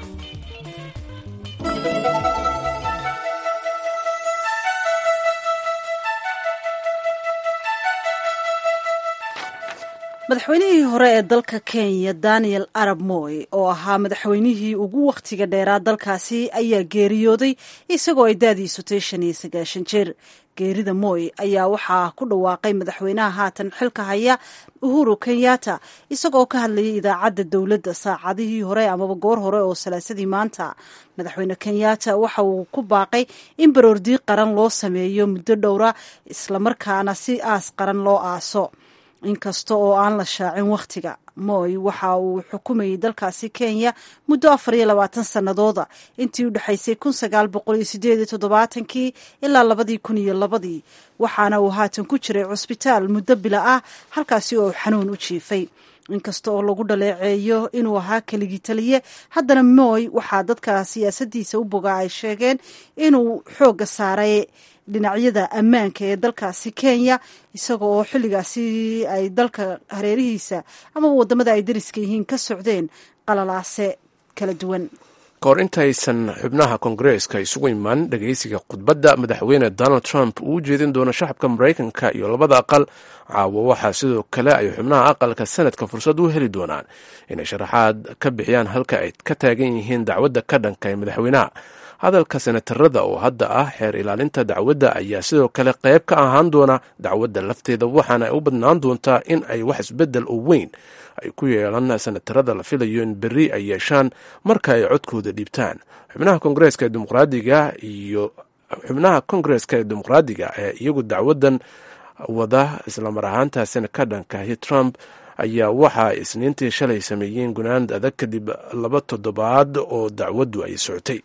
madaxweynihii hore ee dalka kenya daniel arab moy oo ahaa madaxweynihii ugu wakhtiga dheeraa dalkaasi ayaa geeriyooday isagoo ay daadiisu tay shan iyo sagaashan jeer geerida moy ayaa waxaa ku dhawaaqay madaxweynaha haatan xilka haya uhuru kenyatta isagoo ka hadlayay idaacadda dowladda saacadihii hore amaba goor hore oo salaasadii maanta madaxweyne kenyatta waxa uu ku baaqay in baroordiiq qaran loo sameeyo muddo dhowra islamarkaana si aas qaran loo aaso inkasta oo aan la shaacin wakhtiga moy waxa uu xukumayay dalkaasi kenya muddo afar iyo labaatan sannadooda intii u dhexaysay kun sagaal boqol iyo sideed iyo toddobaatankii ilaa labadii kun iyo labadii waxaana uu haatan ku jiray cusbitaal muddo bila ah halkaasi oo xanuun u jiifay inkasta oo lagu dhaleeceeyo inuu ahaa keligii taliye haddana moy waxaa dadka siyaasadiisa u bogaa ay sheegeen inuu xoogga saaray dhinacyada ammaanka ee dalkaasi kenya isaga oo xilligaasi ay dalka hareerihiisa amaba wadamada ay dariska yihiin ka socdeen qalalaase kala duwan kahor intaysan xubnaha kongareeska isugu imaan dhegaysiga khudbadda madaxweyne donald trump uu u jeedin doono shacabka maraykanka iyo labada aqal caawo waxaa sidoo kale ay xubnaha aqalka sanadka fursad u heli doonaan inay sharaxaad ka bixiyaan halka ay ka taagan yihiin dacwadda ka dhanka ee madaxweynaha hadalka senatarada oo hadda ah xeer ilaalinta dacwadda ayaa sidoo kale qayb ka ahaan doona dacwadda lafteeda waxaana ay u badnaan doontaa in ay wax isbeddel oo weyn ay ku yeelan senatarada la filayo in berri ay yeeshaan marka ay codkooda dhiibtaan xubnaha kongareeska ee dimuqraadiga iyo xubnaha kongareeska ee dimuqraadiga ee iyagu dacwaddan wada islamar ahaantaasina ka dhankahi trump ayaa waxa ay isniintii shalay sameeyeen gunaand adag kadib laba toddobaad oo dacwaddu ay socotay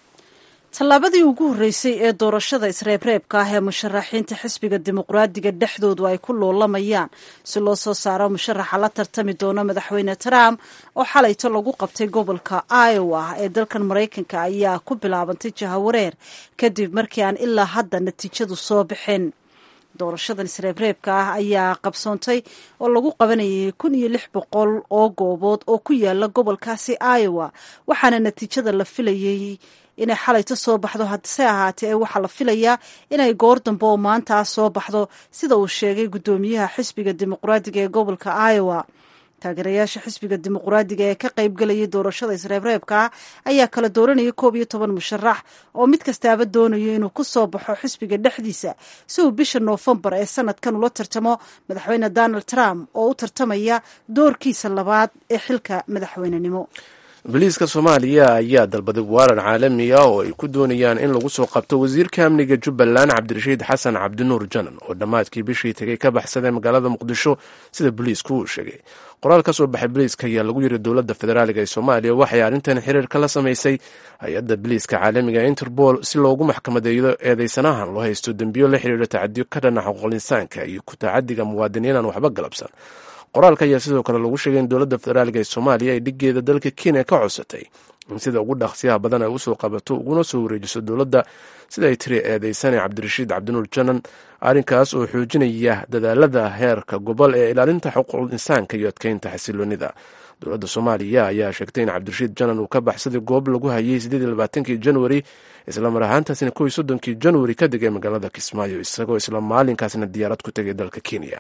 tallaabadii ugu horreysay ee doorashada isreebreebka ah ee musharaxiinta xisbiga dimuqraadiga dhexdoodu ay ku loolamayaan si loo soo saaro musharaxa la tartami doona madaxweyne trump oo xalayto lagu qabtay gobolka iowa ee dalkan maraykanka ayaa ku bilaabantay jahawareer kadib markii aan ilaa hadda natiijadu soo bixin doorashadan isreebreebka ah ayaa qabsoontay oo lagu qabanayay kun iyo lix boqol oo goobood oo ku yaala gobolkaasi iowa waxaana natiijada la filayay inay xalayto soo baxdo hadse ahaatee ee waxaa la filayaa inay goor dambe oo maantaa soo baxdo sida uu sheegay guddoomiyaha xisbiga dimuqraadiga ee gobolka iowa taageerayaasha xisbiga dimuqraadiga ee ka qaybgalayay doorashada isreebreebka ah ayaa kala dooranaya koob iyo toban musharax oo mid kastaaba doonayo inuu ku soo baxo xisbiga dhexdiisa si uu bisha noofembar ee sanadkan ula tartamo madaxweyne donald trump oo u tartamaya doorkiisa labaad ee xilka madaxweynenimo boliiska soomaaliya ayaa dalbaday waaran caalami ah oo ay ku doonayaan in lagu soo qabto wasiirka amniga jubbaland cabdirashiid xasan cabdinuur janan oo dhammaadkii bishii tegay ka baxsaday magaalada muqdisho sida boliisku uu sheegay qoraal ka soo baxay boliiska ayaa lagu yiri dowladda federaaliga ee soomaaliya waxay arrintan xiriirka la samaysay hay-adda boliiska caalamiga interpol si loogu maxkamadeeyo eedeysanahan loo haysto dembiyo la xiriira tacadiyo ka dhana xuquuqul insaanka iyo ku tacadiga muwaadiniin aan waxba galabsan qoraalka ayaa sidoo kale lagu sheegay in dowladda federaaliga ee soomaaliya ay dhigeeda dalka kenya ka codsatay in sida ugu dhaqsiyaha badan ay usoo qabato uguna soo wareejiso dowladda sida ay tiri eedeysane cabdirashiid cabdinuur janan arrinkaas oo xoojinaya dadaalada heerka gobol ee ilaalinta xuquuqul insaanka iyo adkeynta xasiloonida dowladda soomaaliya ayaa sheegtay in cabdirashiid janan uu ka baxsaday goob lagu hayay sideediylabaatankii januari islamar ahaantaasina kow iyo soddonkii januari ka degay magaalada kismaayo isagoo isla maalinkaasna diyaarad ku tegay dalka kenya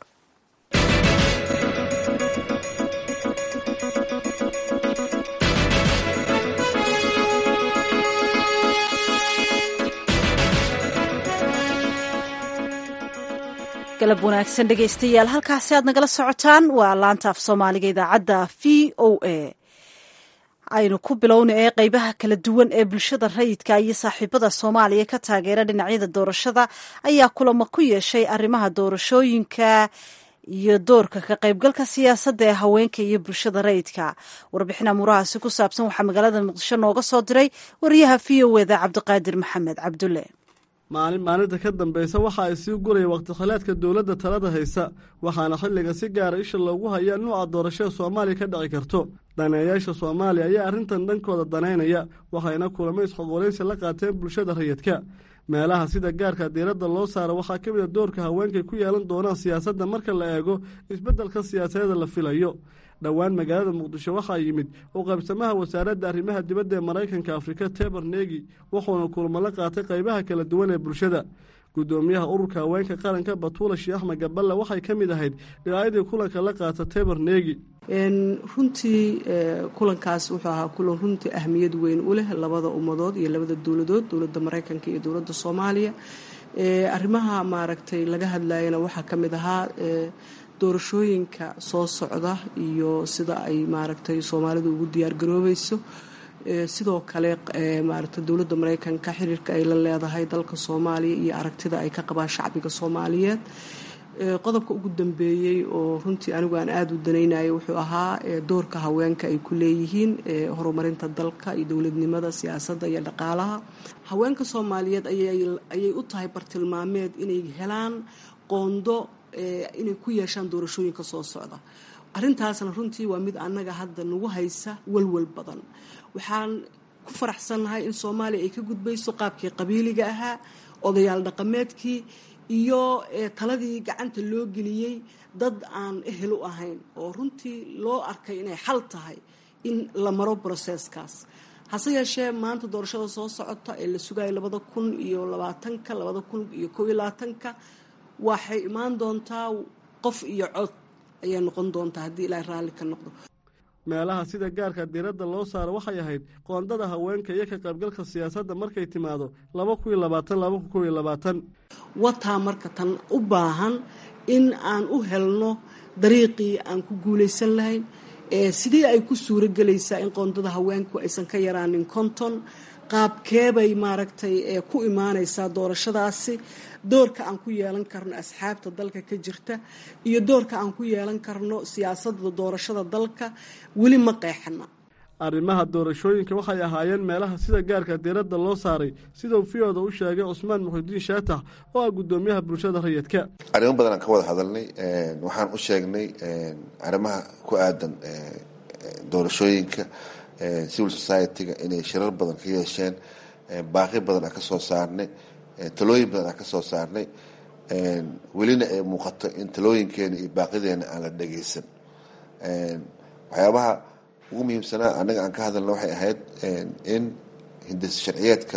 galab wanaagsan dhegaystayaal halkaasi aad nagala socotaan waa laanta af soomaaliga idaacadda v o a aynu ku bilowna ee qeybaha kala duwan ee bulshada rayidka iyo saaxiibada soomaaliya ka taageera dhinacyada doorashada ayaa kulamo ku yeeshay arrimaha doorashooyinka iyo doorka ka qaybgalka siyaasadda ee haweenka iyo bulshada rayidka warbixin amuurahaasi ku saabsan waxaa magaalada muqdisho nooga soo diray wariyaha v o eda cabdiqaadir maxamed cabdulle maalin maalinta ka dambaysa waxa ay sii guraya wakhtikhilaadka dowladda talada haysa waxaana xilliga si gaara isha loogu hayaa nuuca doorashada soomaaliya ka dhici karto daneeyaasha soomaaliya ayaa arrintan dhankooda danaynaya waxayna kulamo isxoqolaysi la qaateen bulshada rayidka meelaha sida gaarka diiradda loo saaro waxaa ka mid a doorka haweenkay ku yeelan doonaan siyaasadda marka la eego isbeddelka siyaasadeeda la filayo dhowaan magaalada muqdisho waxaa yimid u qaybsamaha wasaaradda arrimaha dibadda ee maraykanka afrika teber negi wuxuuna kulmo la qaatay qaybaha kala duwan ee bulshada guddoomiyaha ururka haweenka qaranka batuula sheekh axmed gaballe waxay ka mid ahayd dhinacyadii kulanka la qaata teber negi runtii kulankaas wuxuu ahaa kulan runtii ahmiyad weyn u leh labada ummadood iyo labada dowladood dowladda maraykanka iyo dowladda soomaaliya arrimaha maaragtay laga hadlayana waxaa ka mid ahaa doorashooyinka soo socda iyo sida ay maaragtay soomaalidu ugu diyaar garoobayso sidoo kale maaragtay dowladda maraykanka xiriirka ay la leedahay dalka soomaaliya iyo aragtida ay ka qabaan shacbiga soomaaliyeed qodobka ugu dambeeyey oo runtii anigu aan aada u danaynayo wuxuu ahaa doorka haweenka ay ku leeyihiin horumarinta dalka iyo dowladnimada siyaasadda iyo dhaqaalaha haweenka soomaaliyeed ayay u tahay bartilmaameed inay helaan qoondo inay ku yeeshaan doorashooyinka soo socda arrintaasna runtii waa mid annaga hadda nagu haysa walwal badan waxaan ku faraxsannahay in soomaaliya ay ka gudbayso qaabkii qabiiliga ahaa odayaal dhaqameedkii iyo taladii gacanta loo geliyey dad aan ehel u ahayn oo runtii loo arkay inay xal tahay in la maro broseskaas hase yeeshee maanta doorashada soo socota ee la sugayo labada kun iyo labaatanka labada kun iyo kow iyo labaatanka waxay imaan doontaa qof iyo cod ayay noqon doontaa haddii ilaahay raalli ka noqdo meelaha sida gaarka diiradda loo saaro waxay ahayd qoondada haweenka iyo ka qaybgalka siyaasadda markay timaado laba kun iyo labaatan laba kun kow iyo labaatan wataa marka tan u baahan in aan u helno dariiqii aan ku guulaysan lahayn sidii ay ku suuro gelaysaa in qoondada haweenku aysan ka yaraanin konton qaabkeebay maaragtay ku imaanaysaa doorashadaasi doorka aan ku yeelan karno asxaabta dalka ka jirta iyo doorka aan ku yeelan karno siyaasadda doorashada dalka weli ma qeexana arrimaha doorashooyinka waxay ahaayeen meelaha sida gaarka diiradda loo saaray sidau fiyooda u sheegay cusmaan muxudiin shaatax oo ah guddoomiyaha bulshada rayidka arrimo badan aan ka wada hadalnay waxaan u sheegnay arrimaha ku aadan doorashooyinka civil society-ga inay shirar badan ka yeesheen baaqi badan aan ka soo saarnay talooyin badan aan ka soo saarnay welina ay muuqato in talooyinkeena iyo baaqideena aan la dhageysan waxyaabaha ugu muhiimsanaa annaga aan ka hadalna waxay ahayd in hindis sharciyeedka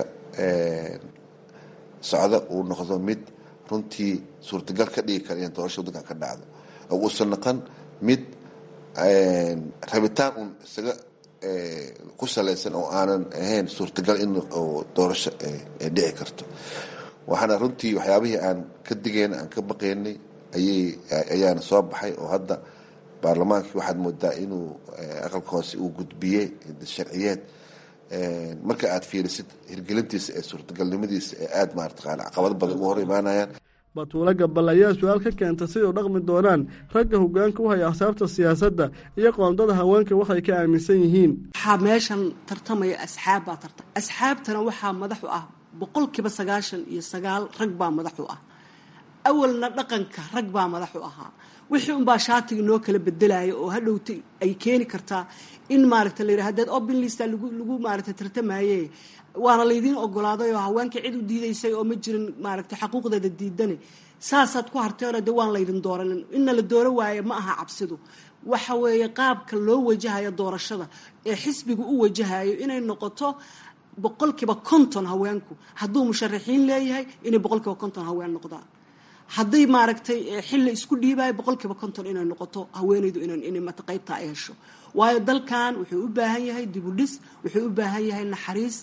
socda uu noqdo mid runtii suurtagal ka dhigi kara in doorasha waddankan ka dhacdo oo uusan noqon mid rabitaan un isaga ku salaysan oo aanan ahayn suurtagal in doorasho ay dhici karto waxaana runtii waxyaabihii aan ka digayna aan ka baqaynay ayay ayaana soo baxay oo hadda baarlamaankii waxaad moodaa inuu aqalka hoose uu gudbiyey sharciyeed marka aad fiirisid hirgelintiisa ee suurtagalnimadiisa ee aada maartaqaana caqabado badan uga hor imaanayaan batuulo gabal ayaa su-aal ka keentay siday u dhaqmi doonaan ragga hogaanka u haya axsaabta siyaasadda iyo qoondada haweenka waxay ka aaminsan yihiin waxaa meeshan tartamaya asxaab baa tarta asxaabtana waxaa madax u ah boqolkiiba sagaashan iyo sagaal rag baa madax u ah awalna dhaqanka rag baa madax u ahaa wixii unbaa shaatiga noo kala bedelaya oo hadhowta ay keeni kartaa in maaragta la yidhaha hadeed open lista lagu lagu maaragta tartamaye waana laydiin ogolaaday oo haweenka cid u diidaysay oo ma jirin maaragta xaquuqdeeda diidane saasaad ku harteeno de waan laydin dooranin inna la dooro waaye ma aha cabsidu waxa weeye qaabka loo wajahayo doorashada ee xisbiga u wajahayo inay noqoto boqolkiiba konton haweenku hadduu musharaxiin leeyahay inay boqolkiiba konton haween noqdaan hadday maaragtay xilli isku dhiibayo boqolkiiba konton inay noqoto haweenaydu inay mata qaybtaa ay hesho waayo dalkan wuxuu u baahan yahay dibudhis wuxuu u baahan yahay naxariis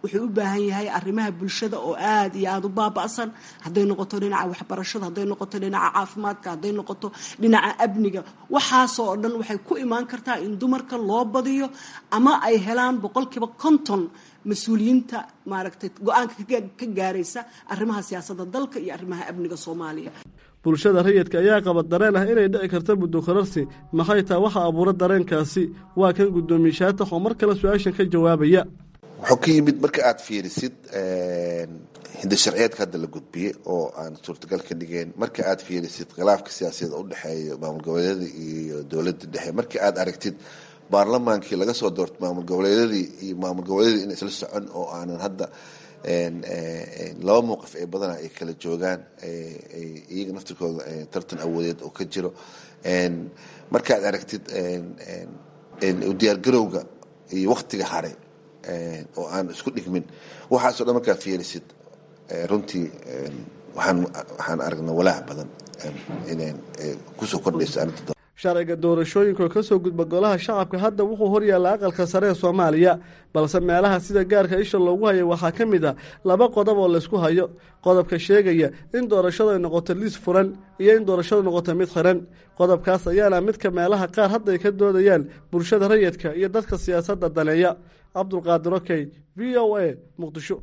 wuxuu u baahan yahay arrimaha bulshada oo aada iyo aada u baaba'san hadday noqoto dhinaca waxbarashada hadday noqoto dhinaca caafimaadka hadday noqoto dhinaca amniga waxaasoo dhan waxay ku imaan kartaa in dumarka loo badiyo ama ay helaan boqolkiiba konton mas-uuliyiinta maaragtay go-aanka ka gaaraysa arrimaha siyaasadda dalka iyo arrimaha amniga soomaaliya bulshada rayidka ayaa qaba dareen ah inay dhici karta muddo korarsi maxay taa waxa abuura dareenkaasi waa kan guddoomiye shaatax oo mar kale su-aashan ka jawaabaya wuxuu ka yimid marka aada fiirisid hinda sharciyeedka hadda la gudbiyey oo aan suurtagal ka dhigeen marka aada fiirisid khilaafka siyaasadeed u dhexeeya maamul goboleedyada iyo dowladda dhexe marka aada aragtid baarlamaankii laga soo doortay maamul goboleedyadii iyo maamul goboleedyadii in isla socon oo aanan hadda laba mowqif ee badana ay kala joogaan iyaga naftirkooda tartan awoodeed oo ka jiro markaad aragtid diyaargarowga iyo waktiga hare oo aan isku dhigmin waxaaso dhan markaa fiirisid runtii waxaan waxaan aragnaa walaac badan inaan kusoo kordhayso arrinta sharciga doorashooyinka oo kasoo gudba golaha shacabka hadda wuxuu horyaalla aqalka sare ee soomaaliya balse meelaha sida gaarka isha loogu hayay waxaa ka mid ah laba qodob oo laysku hayo qodobka sheegaya in doorashadu ay noqoto liis furan iyo in doorashadu noqoto mid xiran qodobkaas ayaana midka meelaha qaar hadda ay ka doodayaan bulshada rayidka iyo dadka siyaasadda daneeya cabdulqaadir okey v o a muqdisho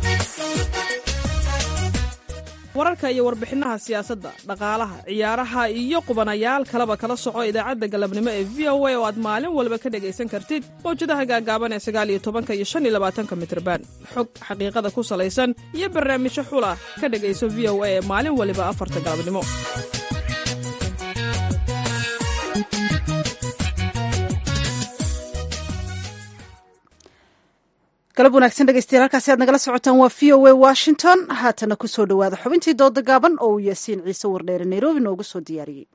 wararka iyo warbixinaha siyaasadda dhaqaalaha ciyaaraha iyo qubanayaal kaleba kala soco idaacadda galabnimo ee v o a oo aad maalin walba ka dhegaysan kartid mawjadaha gaagaaban ee sagaaliyo tobanka iyo shan iyo labaatanka mitrban xog xaqiiqada ku salaysan iyo barnaamijyo xula ka dhegayso v o a ee maalin waliba afarta galabnimo galab wanaagsan dhegeystayaal halkaasi aad nagala socotaan waa v o a washington haatana kusoo dhowaada xubintii dooda gaaban oo uu yaasiin ciise wardheere nairobi noogu soo diyaariyey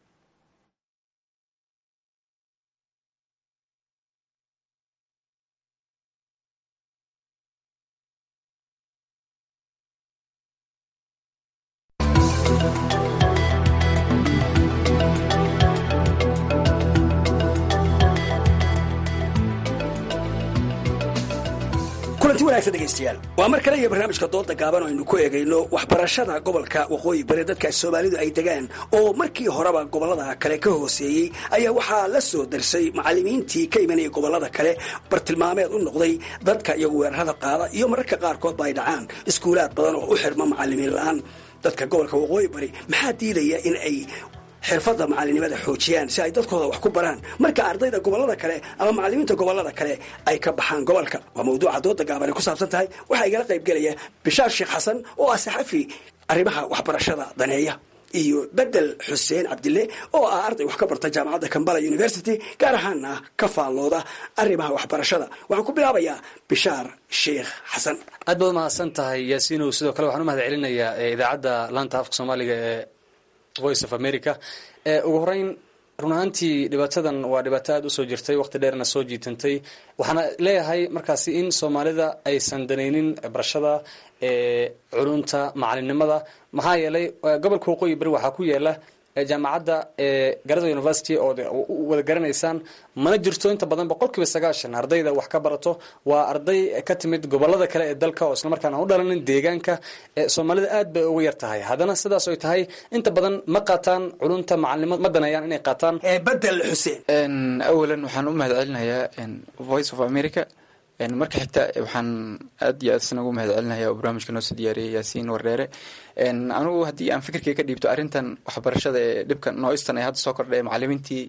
kulanti wanaagsan dhegaystayaal waa mar kale iyo barnaamijka dooda gaaban oo aynu ku eegayno waxbarashada gobolka waqooyi bari dadka soomaalidu ay degaan oo markii horeba gobolada kale ka hooseeyey ayaa waxaa la soo darsay macallimiintii ka imanayay gobolada kale bartilmaameed u noqday dadka iyagu weerarada qaada iyo mararka qaarkoodba ay dhacaan iskuulaad badan oo u xirma macallimiin la-aan dadka gobolka waqooyi bari maxaa diidaya in ay xirfadda macalinimada xoojiyaan si ay dadkooda wax ku baraan marka ardayda gobolada kale ama macalimiinta gobolada kale ay ka baxaan gobolka waa mawduuca dooda gaaban ay ku saabsan tahay waxaa igala qayb gelaya bishaar sheekh xasan oo ah saxafi arrimaha waxbarashada daneeya iyo bedel xuseen cabdille oo ah arday wax ka barta jaamacadda kambala university gaar ahaana ka faallooda arrimaha waxbarashada waxaan ku bilaabayaa bishaar sheekh xasan aad baad umahadsan tahay yaasiinow sidoo kale waxaan u mahad celinayaa idaacadda laanta afka soomaaliga ee voice of america ugu horeyn run ahaantii dhibaatadan waa dhibaato aada usoo jirtay waqti dheerna soo jiitantay waxaana leeyahay markaasi in soomaalida aysan danaynin barashada culunta macalinimada maxaa yeelay gobolka waqooyi bari waxaa ku yaala jaamacadda garada university oo wada garanaysaan mana jirto inta badan boqol kiiba sagaashan ardayda wax ka barato waa arday ka timid gobolada kale ee dalka oo islamarkaana u dhalanin deegaanka soomaalida aad bay uga yar tahay haddana sidaas oy tahay inta badan ma qaataan culunta macalinimo ma danayaan inay qaataan bedel xuseen awalan waxaan u mahad celinayaa voice of america marka xigta waxaan aad iyo aad isna ugu mahad celinaya oo barnaamijka noo soo diyaariyay yaasiin wardheere anugu haddii aan fikirkay ka dhiibto arrintan waxbarashada ee dhibka nooistan ee hadda soo kordhay macalimiintii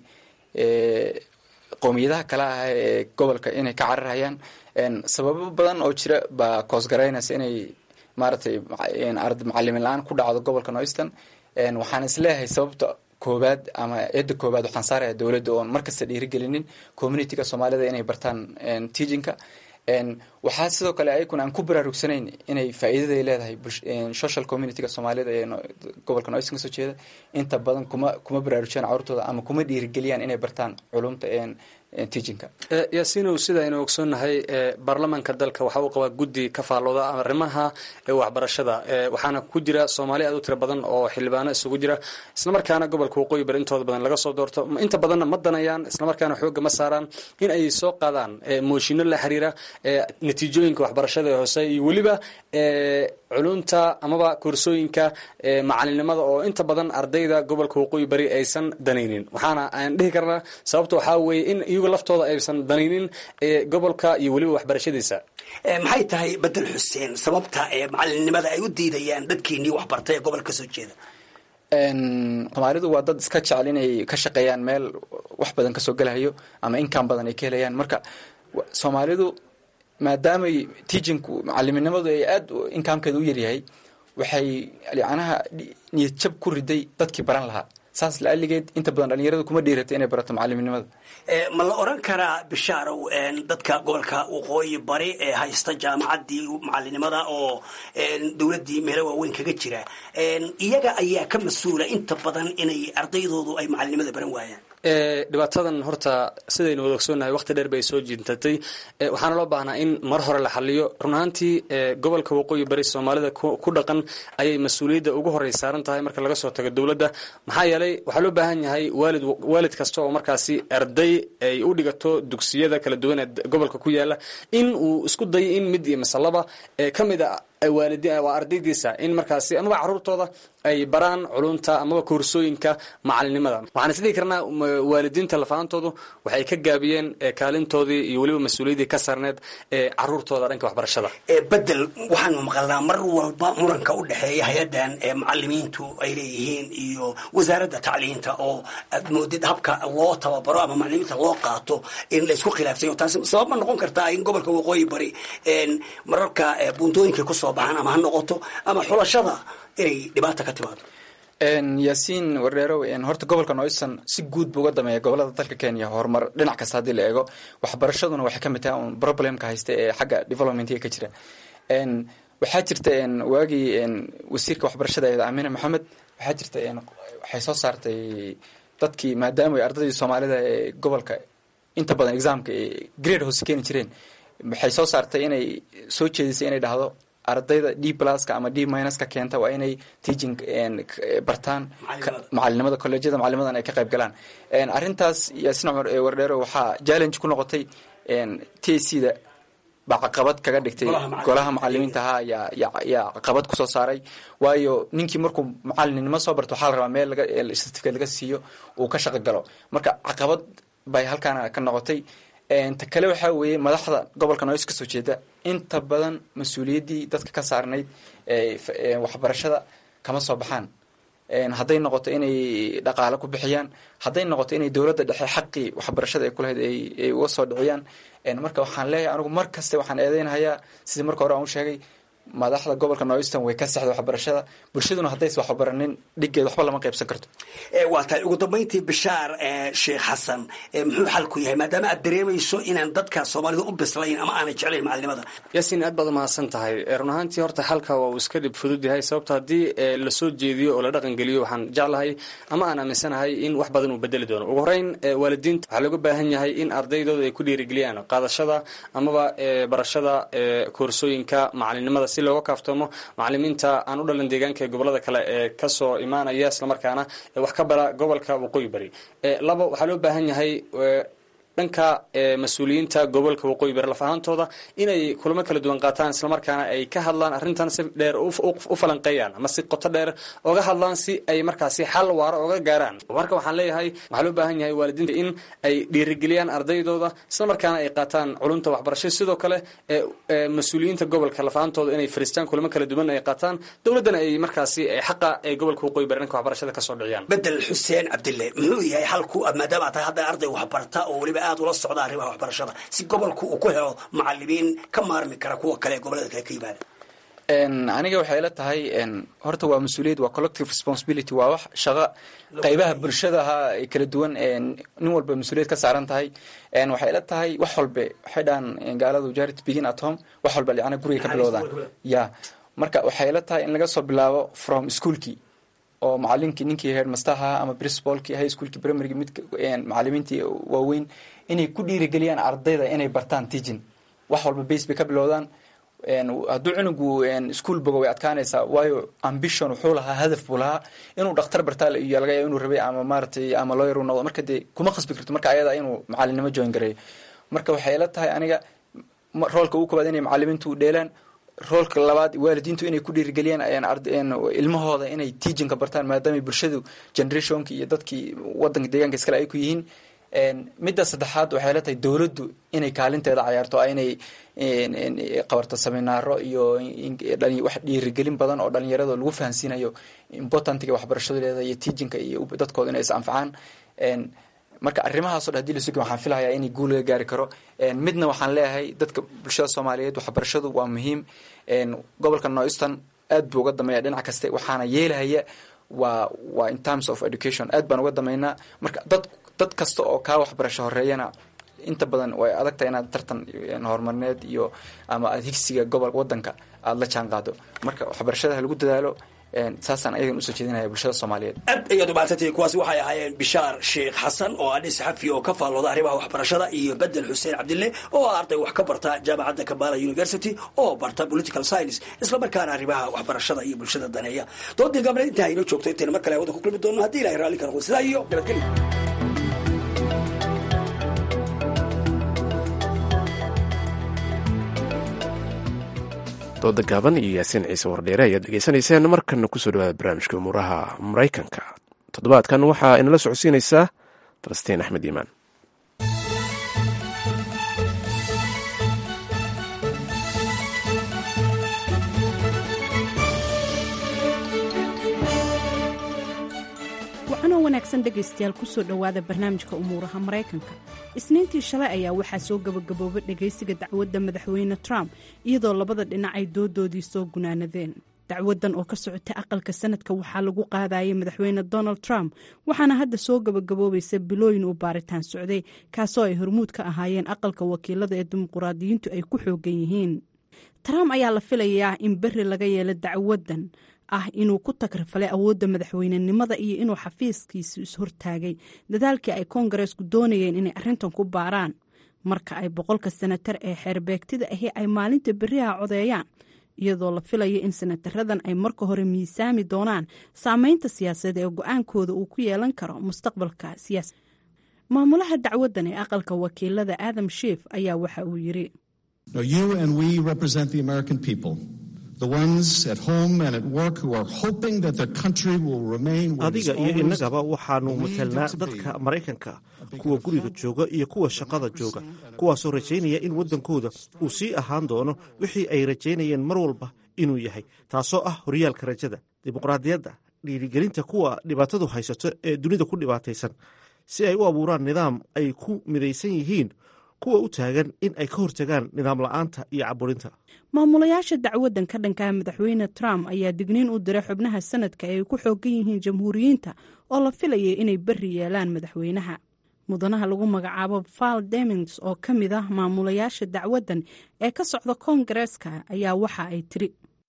qowmiyadaha kale ah ee gobolka inay ka cararhayaan sababo badan oo jira baa koosgaraynaysa inay maaragtay macalimin la-aan ku dhacdo gobolka nooistan waxaan isleeyahay sababta koobaad ama eedda koobaad waxaan saaraya dowladda oon markasta dhiirigelinin communityga soomaalida inay bartaan teachinka waxaa sidoo kale ayaguna aan ku baraarugsanayn inay faa'iidaday leedahay social communityga soomaalida ee gobolka noistan kasoo jeeda inta badan kuma kuma baraarujiyaan carurtooda ama kuma dhiirigeliyaan inay bartaan culumta teachinka yaasiinow sida aynu ogsoonnahay baarlamaanka dalka waxa uu qabaa guddi ka faallooda arrimaha waxbarashada waxaana ku jira soomaali aad u tiro badan oo xildhibaano isugu jira islamarkaana gobolka waqooyi bari intooda badan laga soo doorto inta badanna ma danayaan islamarkaana xooga ma saaraan in ay soo qaadaan mooshinno la xiriira natiijooyinka waxbarashada ee hoose iyo weliba culunta amaba koorsooyinka macalinimada oo inta badan ardayda gobolka waqooyi bari aysan danaynin waxaana aan dhihi karnaa sababta waxaa weeye in iyagu laftooda aysan danaynin gobolka iyo weliba waxbarashadiisa maxay tahay bedel xuseen sababta ee macalinimada ay u diidayaan dadkiinii waxbartay ee gobolka kasoo jeeda soomaalidu waa dad iska jecel inay ka shaqeeyaan meel wax badan kasoo gelahayo ama inkaan badan ay ka helayaan marka soomaalidu maadaamay teachinku macaliminimadu ay aad inkaamkeeda u yaryahay waxay yacnaha niyad jab ku riday dadkii baran lahaa saas la-aligeed inta badan dhalinyaradu kuma dhiirata inay barato macaliminimada ma la oran karaa bishaarow dadka gobolka waqooyi bari ee haysta jaamacaddii macalinimada oo dowladdii meelo waaweyn kaga jira iyaga ayaa ka mas-uula inta badan inay ardaydoodu ay macalinimada baran waayaan dhibaatadan horta sidaynu wada ogsoonnahay waqti dheer bay soo jintatay waxaana loo baahnaa in mar hore la xaliyo run ahaantii gobolka waqooyi bari soomaalida ku dhaqan ayay mas-uuliyadda ugu horey saaran tahay marka laga soo tago dowladda maxaa yeelay waxaa loo baahan yahay waalid waalid kasta oo markaasi arday ay u dhigato dugsiyada kala duwan ee gobolka ku yaala in uu isku dayo in mid iyo masalaba ka mid a waalidi waa ardaydiisa in markaasi amaba caruurtooda ay baraan culunta amaba koorsooyinka macalinimada waxaan isdhihi karnaa waalidiinta lafaantoodu waxay ka gaabiyeen kaalintoodii iyo weliba mas-uuliyaddii ka saarneed ee caruurtooda dhanka waxbarashada bedel waxaanu maqalnaa mar walba muranka u dhexeeya hay-addan ee macalimiintu ay leeyihiin iyo wasaaradda tacliinta oo aad moodid habka loo tababaro ama macalimiinta loo qaato in laysku khilaafsayo taasi sabab ma noqon kartaa in gobolka waqooyi bari mararka buuntooyinkay kusoo baxaan ama ha noqoto ama xulashada inay dhibaata ka timaado yaasiin wardheerow horta gobolka noyson si guud buu uga dameeya gobolada dalka kenya horumar dhinac kasta haddii la eego waxbarashaduna waxay ka mid tahay un problemka haysta ee xagga developmentiga ka jira waxaa jirta waagii wasiirka waxbarashada eed amine maxamed waxaa jirta waxay soo saartay dadkii maadaama ardaydii soomaalida ee gobolka inta badan examka grade hoose keeni jireen waxay soo saartay inay soo jeedisay inay dhahdo ardayda d pluska ama d minuska keenta waa inay teaching bartaan macalinimada colleejyada macalinimadan ay ka qayb galaan arrintaas yaasin cumar wardheero waxaa challenge ku noqotay t c da baa caqabad kaga dhigtay golaha macalimiinta ahaa yaa yaa caqabad kusoo saaray waayo ninkii markuu macalinimo soo barto waxaa la rabaa meel laga certificate laga siiyo uu ka shaqo galo marka caqabad bay halkaana ka noqotay ta kale waxaa weeye madaxda gobolka noys kasoo jeeda inta badan mas-uuliyaddii dadka ka saarnayd waxbarashada kama soo baxaan hadday noqoto inay dhaqaalo ku bixiyaan hadday noqoto inay dowladda dhexe xaqii waxbarashada ay kulahayd ay uga soo dhiciyaan marka waxaan leeyahay anigu mar kaste waxaan eedeynhayaa sidii marka hore aan u sheegay madaxda gobolka northern way ka sexda waxbarashada bulshaduna haddaysa waxbaranin dhiggeed waxba lama qaybsan karto waa tahay ugu dambayntii bishaar sheekh xasan muxuu xalku yahay maadaama aad dareemayso inaan dadka soomaalida u bislayn ama aanay jeclayn macalinimada yaasiin aad baad umahadsan tahay run ahaantii horta xalka waa uu iska dhib fudud yahay sababto haddii lasoo jeediyo oo la dhaqan geliyo waxaan jeclahay ama aan aaminsanahay in wax badan uu bedeli doono ugu horeyn waalidiinta waxaa looga baahan yahay in ardaydooda ay ku dhiirigeliyaan qaadashada amaba barashada koorsooyinka macalinimada si looga kaaftoomo macalimiinta aan u dhalan deegaanka ee gobolada kale ee kasoo imaanaya islamarkaana wax ka bara gobolka waqooyi bari labo waxaa loo baahan yahay dhanka mas-uuliyiinta gobolka waqooyi bari laf ahaantooda inay kulamo kala duwan qaataan islamarkaana ay ka hadlaan arrintan si dheer u falanqeeyaan ama si qoto dheer oga hadlaan si ay markaasi xal waaro oga gaaraan marka waxaan leeyahay waxaa loo baahan yahay waalidiinta in ay dhiirigeliyaan ardaydooda islamarkaana ay qaataan culumta waxbarasho sidoo kale mas-uuliyiinta gobolka laf ahaantooda inay fariistaan kulamo kala duwan ay qaataan dowladdana ay markaasi xaqa ay gobolka waqooyi bari dhanka waxbarashada kasoo dhiciyaan bedel xuseen cabdille muxuu yahay xalku maadaama tahay hadda arday waxbarta oo weliba aad ula socda arrimaha waxbarashada si gobolku uu ku helo macalimiin ka maarmi kara kuwa kale ee gobolada kale ka yimaada aniga waxay la tahay horta waa mas-uuliyad waa collective responsibility waa wax shaqo qaybaha bulshadaha ay kala duwan nin walba mas-uuliyad ka saaran tahay waxay la tahay wax walbe waxay dhahan gaaladu jarit begin at home wax walba licana guriga ka bilowdaan ya marka waxay la tahay in laga soo bilaabo from schoolkii oo macalinkii ninkii headmasterha ama principalkii high schoolkii primarygi mid macalimiintii waaweyn inay ku dhiirigeliyaan ardayda inay bartaan teaching wax walba base bay ka bilowdaan hadduu cunugu ischool bogo way adkaanaysaa waayo ambition wuxuu lahaa hadaf buu lahaa inuu dhakhtar bartaa iyo laga yaaba inuu rabay ama maaratay ama lawyer uu noqdo marka dee kuma khasbi karto marka ayada inuu macalinimo join gareeyo marka waxay ila tahay aniga roolka ugu koobaad inay macalimiintu dheelaan roolka labaad waalidiintu inay ku dhiirigeliyaan ilmahooda inay teachinka bartaan maadaama bulshadu generationki iyo dadkii wadanka deegaanka iskale ay ku yihiin midda saddexaad waxay la tahay dowladdu inay kaalinteeda cayaarto inay qabarto seminaaro iyo wax dhiirigelin badan oo dhalinyarada lagu fahansiinayo importantiga waxbarashadu leedahay iyo teachinka iyo dadkooda inay is anfacaan marka arrimahaasoo dhan hadii la sugi waxaan filahayaa inay guul laga gaari karo midna waxaan leeyahay dadka bulshada soomaaliyeed waxbarashadu waa muhiim gobolka northeastern aad buu uga dameeya dhinac kaste waxaana yeelahaya waa waa in terms of education aad baan uga dameynaa marka dad dad kasta oo kaa waxbarasho horeeyana inta badan way adag tahay inaad tartan horumarineed iyo ama aad higsiga gobol wadanka aada la jaan qaado marka waxbarashada ha lagu dadaalo saasaan ayagan usoo jeedinaya bulshada soomaaliyeed aad ayaad umaadsantihi kuwaasi waxay ahaayeen bishaar sheekh xasan oo ah nin saxafi oo ka faallooda arrimaha waxbarashada iyo bedel xuseen cabdille oo ah arday wax ka barta jaamacadda kambala university oo barta political science islamarkaana arrimaha waxbarashada iyo bulshada daneeya doodii gabna intaa inoo joogto intayna mar kale hawada ku kulmi doono haddii ilahay raalli ka noqdo sidaa iyo nabadgelyo dooda gaaban iyo yaasiin ciise wardheere ayaad dhegeysanayseen markana kusoo dhawaada barnaamijka umuuraha maraykanka toddobaadkan waxaa inala socodsiinaysaa falastiin axmed iimaan waxanoo wanaagsan dhegaystayaal kusoo dhowaada barnaamijka umuuraha maraykanka isniintii shalay ayaa waxaa soo gabagaboobay dhegaysiga dacwadda madaxweyne trump iyadoo labada dhinac ay doodoodii soo gunaanadeen dacwadan oo ka socotay aqalka sanadka waxaa lagu qaadayay madaxweyne donald trump waxaana hadda soo gabagaboobaysa bilooyin uu baaritaan socday kaasoo ay hormuud ka ahaayeen aqalka wakiilada ee dimuquraadiyiintu ay ku xoogan yihiin trump ayaa la filayaa in beri laga yeelo dacwadan ah inuu ku tagrifalay awoodda madaxweynenimada iyo inuu xafiiskiisu is-hortaagay dadaalkii ay koongareesku doonayeen inay arrintan ku baaraan marka ay boqolka senatar ee xeerbeegtida ahi ay maalinta beriha codeeyaan iyadoo la filayo in senataradan ay marka hore miisaami doonaan saameynta siyaasadeed ee go-aankooda uu ku yeelan karo mustaqbalka siyaasa maamulaha dacwadan ee aqalka wakiilada adam shief ayaa waxa uu yiri adiga iyo innagaba waxaanu matelnaa dadka maraykanka kuwa guriga jooga iyo kuwa shaqada jooga kuwaasoo rajaynaya in waddankooda uu sii ahaan doono wixii ay rajaynayeen mar walba inuu yahay taasoo ah horyaalka rajada dimuqraadiyadda dhiirigelinta kuwa dhibaatadu haysato ee dunida ku dhibaataysan si ay u abuuraan nidaam ay ku midaysan yihiin kuwa u taagan in ay ka hortagaan nidaam la-aanta iyo caburinta maamulayaasha dacwadan ka dhankaa madaxweyne trump ayaa digniin u diray xubnaha sanadka ay ku xoogan yihiin jamhuuriyiinta oo la filayay inay beri yeelaan madaxweynaha mudanaha lagu magacaabo val demings oo ka mid ah maamulayaasha dacwadan ee ka socda koongareeska ayaa waxa ay tiri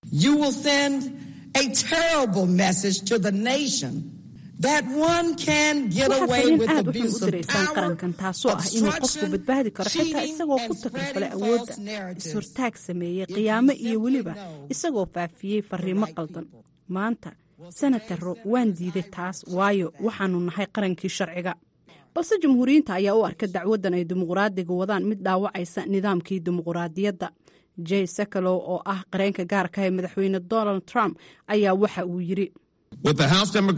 waxaad fariin aad u xun u diraysaan qarankan taasoo ah inuu qofku badbaadi karo xitaa isagoo ku tagrifalay awoodda is-hortaag sameeyey qiyaamo iyo weliba isagoo faafiyey fariimo qaldan maanta senataro waan diiday taas waayo waxaanu nahay qarankii sharciga balse jamhuuriyiinta ayaa u arka dacwadan ay dimuqraadiga wadaan mid dhaawacaysa nidaamkii dimuqraadiyadda jey sakalow oo ah qareenka gaarka ee madaxweyne donald trump ayaa waxa uu yiri waxa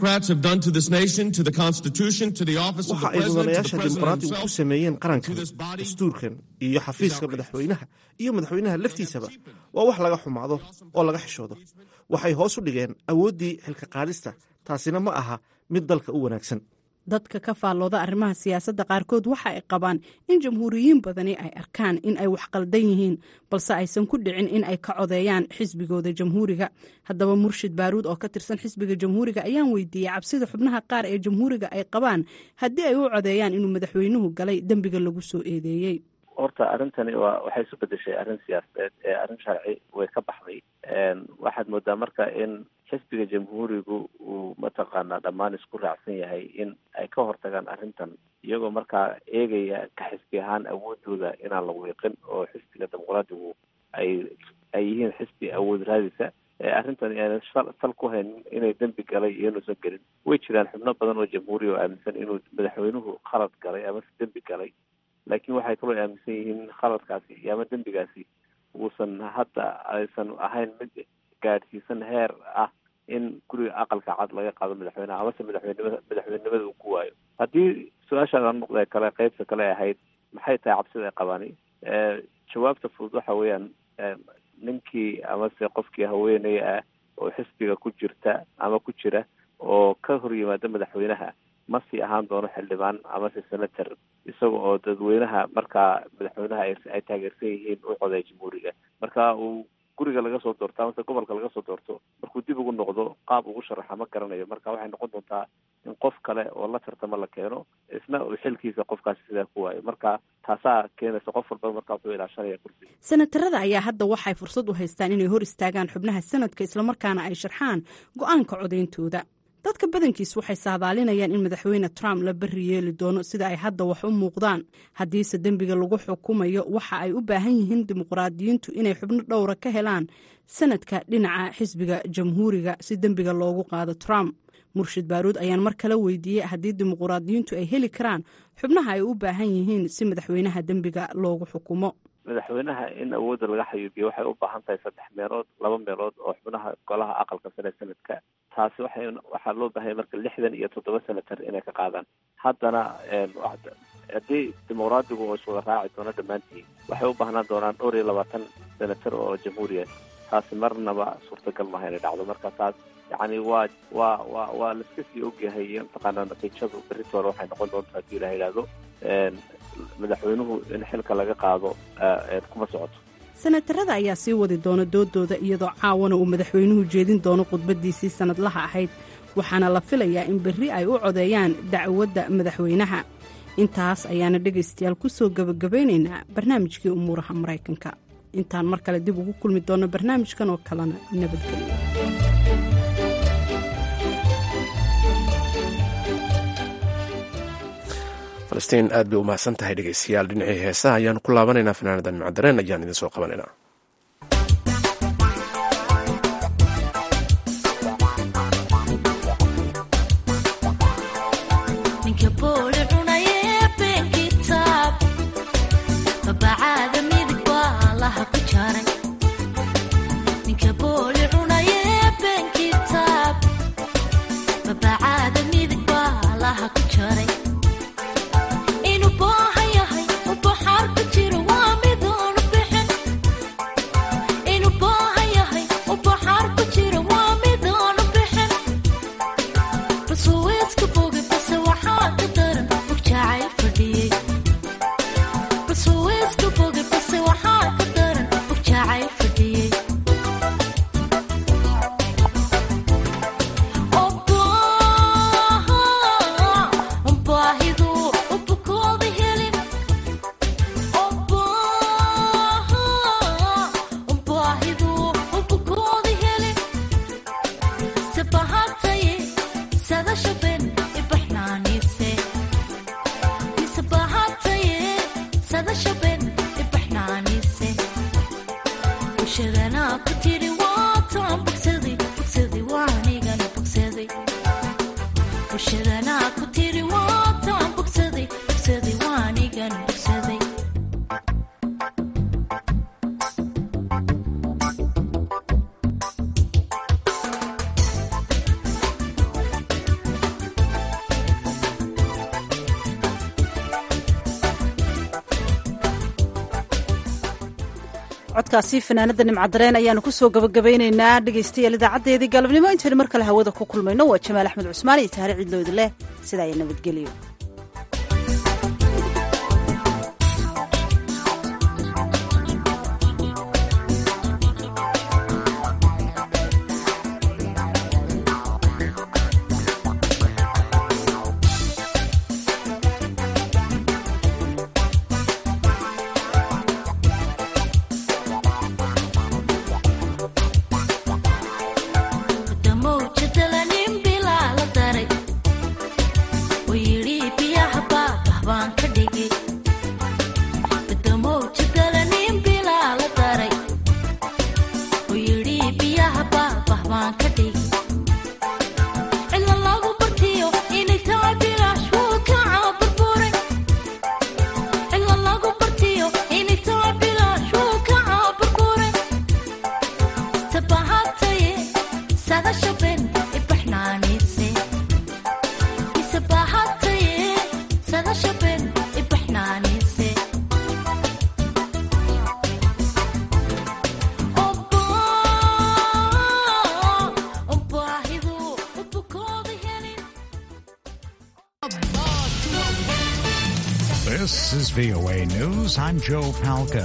ay mudanayaasha dimuqraadigu ku sameeyeen qarankan dastuurkan iyo xafiiska madaxweynaha iyo madaxweynaha laftiisaba waa wax laga xumaado oo laga xishoodo waxay hoos u dhigeen awooddii xilka qaadista taasina ma aha mid dalka u wanaagsan dadka ka faallooda arrimaha siyaasadda qaarkood waxa ay qabaan in jamhuuriyiin badani ay arkaan in ay wax qaldan yihiin balse aysan ku dhicin in ay ka codeeyaan xisbigooda jamhuuriga haddaba murshid baaruud oo ka tirsan xisbiga jamhuuriga ayaan weydiiyey cabsida xubnaha qaar ee jamhuuriga ay qabaan haddii ay u codeeyaan inuu madaxweynuhu galay dembiga lagu soo eedeeyey horta arrintani waa waxay isu bedeshay arrin siyaasadeed ee arrin sharci way ka baxday waxaad moodaa marka in xisbiga jamhuurigu uu mataqaanaa dhammaan isku raacsan yahay in ay ka hortagaan arrintan iyagoo markaa eegaya ka xisbi ahaan awoodooda inaan la wiiqin oo xisbiga dimuqraadigu ay ay yihiin xisbi awood raadisa arrintan aanan sal ku hayn inay dembi galay iyo inuusan gelin way jiraan xubno badan oo jamhuuriya oo aaminsan inuu madaxweynuhu khalad galay amase dembi galay laakiin waxay kaloo aaminsan yihiin khaladkaasi iyo ama dembigaasi uusan hadda aysan ahayn mid gaadhsiisan heer ah in guriga aqalka cad laga qaado madaxweyneha amase madaxweynimada madaxweynenimada uu ku waayo haddii su-aashaada noqda kale qeybta kale ahayd maxay tahay cabsida ay qabaani jawaabta fudud waxa weeyaan ninkii amase qofkii haweeney ah oo xisbiga ku jirta ama ku jira oo ka hor yimaada madaxweynaha ma sii ahaan doono xildhibaan amase senator isaga oo dadweynaha markaa madaxweynaha ay taageersan yihiin u coday jamhuuriga marka uu guriga laga soo doorto amase gobolka laga soo doorto markuu dib ugu noqdo qaab ugu sharaxa ma garanayo marka waxay noqon doontaa in qof kale oo la tartamo la keeno isna uu xilkiisa qofkaasi sidaa ku waayo marka taasaa keenaysa qof walba markaa wuxuu ilaashanaya kursiga senatarada ayaa hadda waxay fursad u haystaan inay hor istaagaan xubnaha sanadka islamarkaana ay sharxaan go-aanka codayntooda dadka badankiis waxay saadaalinayaan in madaxweyne trump la beri yeeli doono sida ay hadda wax u muuqdaan haddiise dembiga lagu xukumayo waxa ay u baahan yihiin dimuqraadiyiintu inay xubno dhowra ka helaan sanadka dhinaca xisbiga jamhuuriga si dembiga loogu qaado trump murshid baaruud ayaan mar kale weydiiyey haddii dimuqraadiyiintu ay heli karaan xubnaha ay u baahan yihiin si madaxweynaha dembiga loogu xukumo madaxweynaha in awoodda laga xayuubiyo waxay u baahan tahay saddex meelood laba meelood oo xubnaha golaha aqalka sare sanadka taasi waxay waxaa loo baahanya marka lixdan iyo toddoba senatar inay ka qaadaan haddana haddii dimuqraadigu oo iswada raaci doono dhammaantiin waxay u baahnaan doonaan dhowr iyo labaatan senatar oo jamhuuriya taasi marnaba suurtagal maaha inay dhacdo marka taas yacni waa waa waa waa laiska sii ogyahay mataqaanaa natiijadu beritoole waxay noqon doonta haddii la yidhaahdo madaxweynuhu in xilka laga qaado kuma socoto senatarada ayaa sii wadi doona doodooda iyadoo caawana uu madaxweynuhu jeedin doono khudbadiisii sanadlaha ahayd waxaana la filayaa in berri ay u codeeyaan dacwadda madaxweynaha intaas ayaana dhegaystayaal ku soo gebagabaynaynaa barnaamijkii umuuraha maraykanka intaan mar kale dib ugu kulmi doonno barnaamijkan oo kalena nabadgelyo falastiin aad bay u mahadsan tahay dhegeystayaal dhinacii heesaha ayaan ku laabanaynaa fanaanadan macdareen ayaan idin soo qabanaynaa codkaasi fanaanada nimcadareen ayaanu kusoo gabagabaynaynaa dhegaystayaal idaacadeedii galabnimo intaynu mar kale hawada ku kulmayno waa jamaal axmed cusmaan iyo tahre ciidlowd leh sidaa iyo nabadgelyo VOA News, I'm Joe Palca.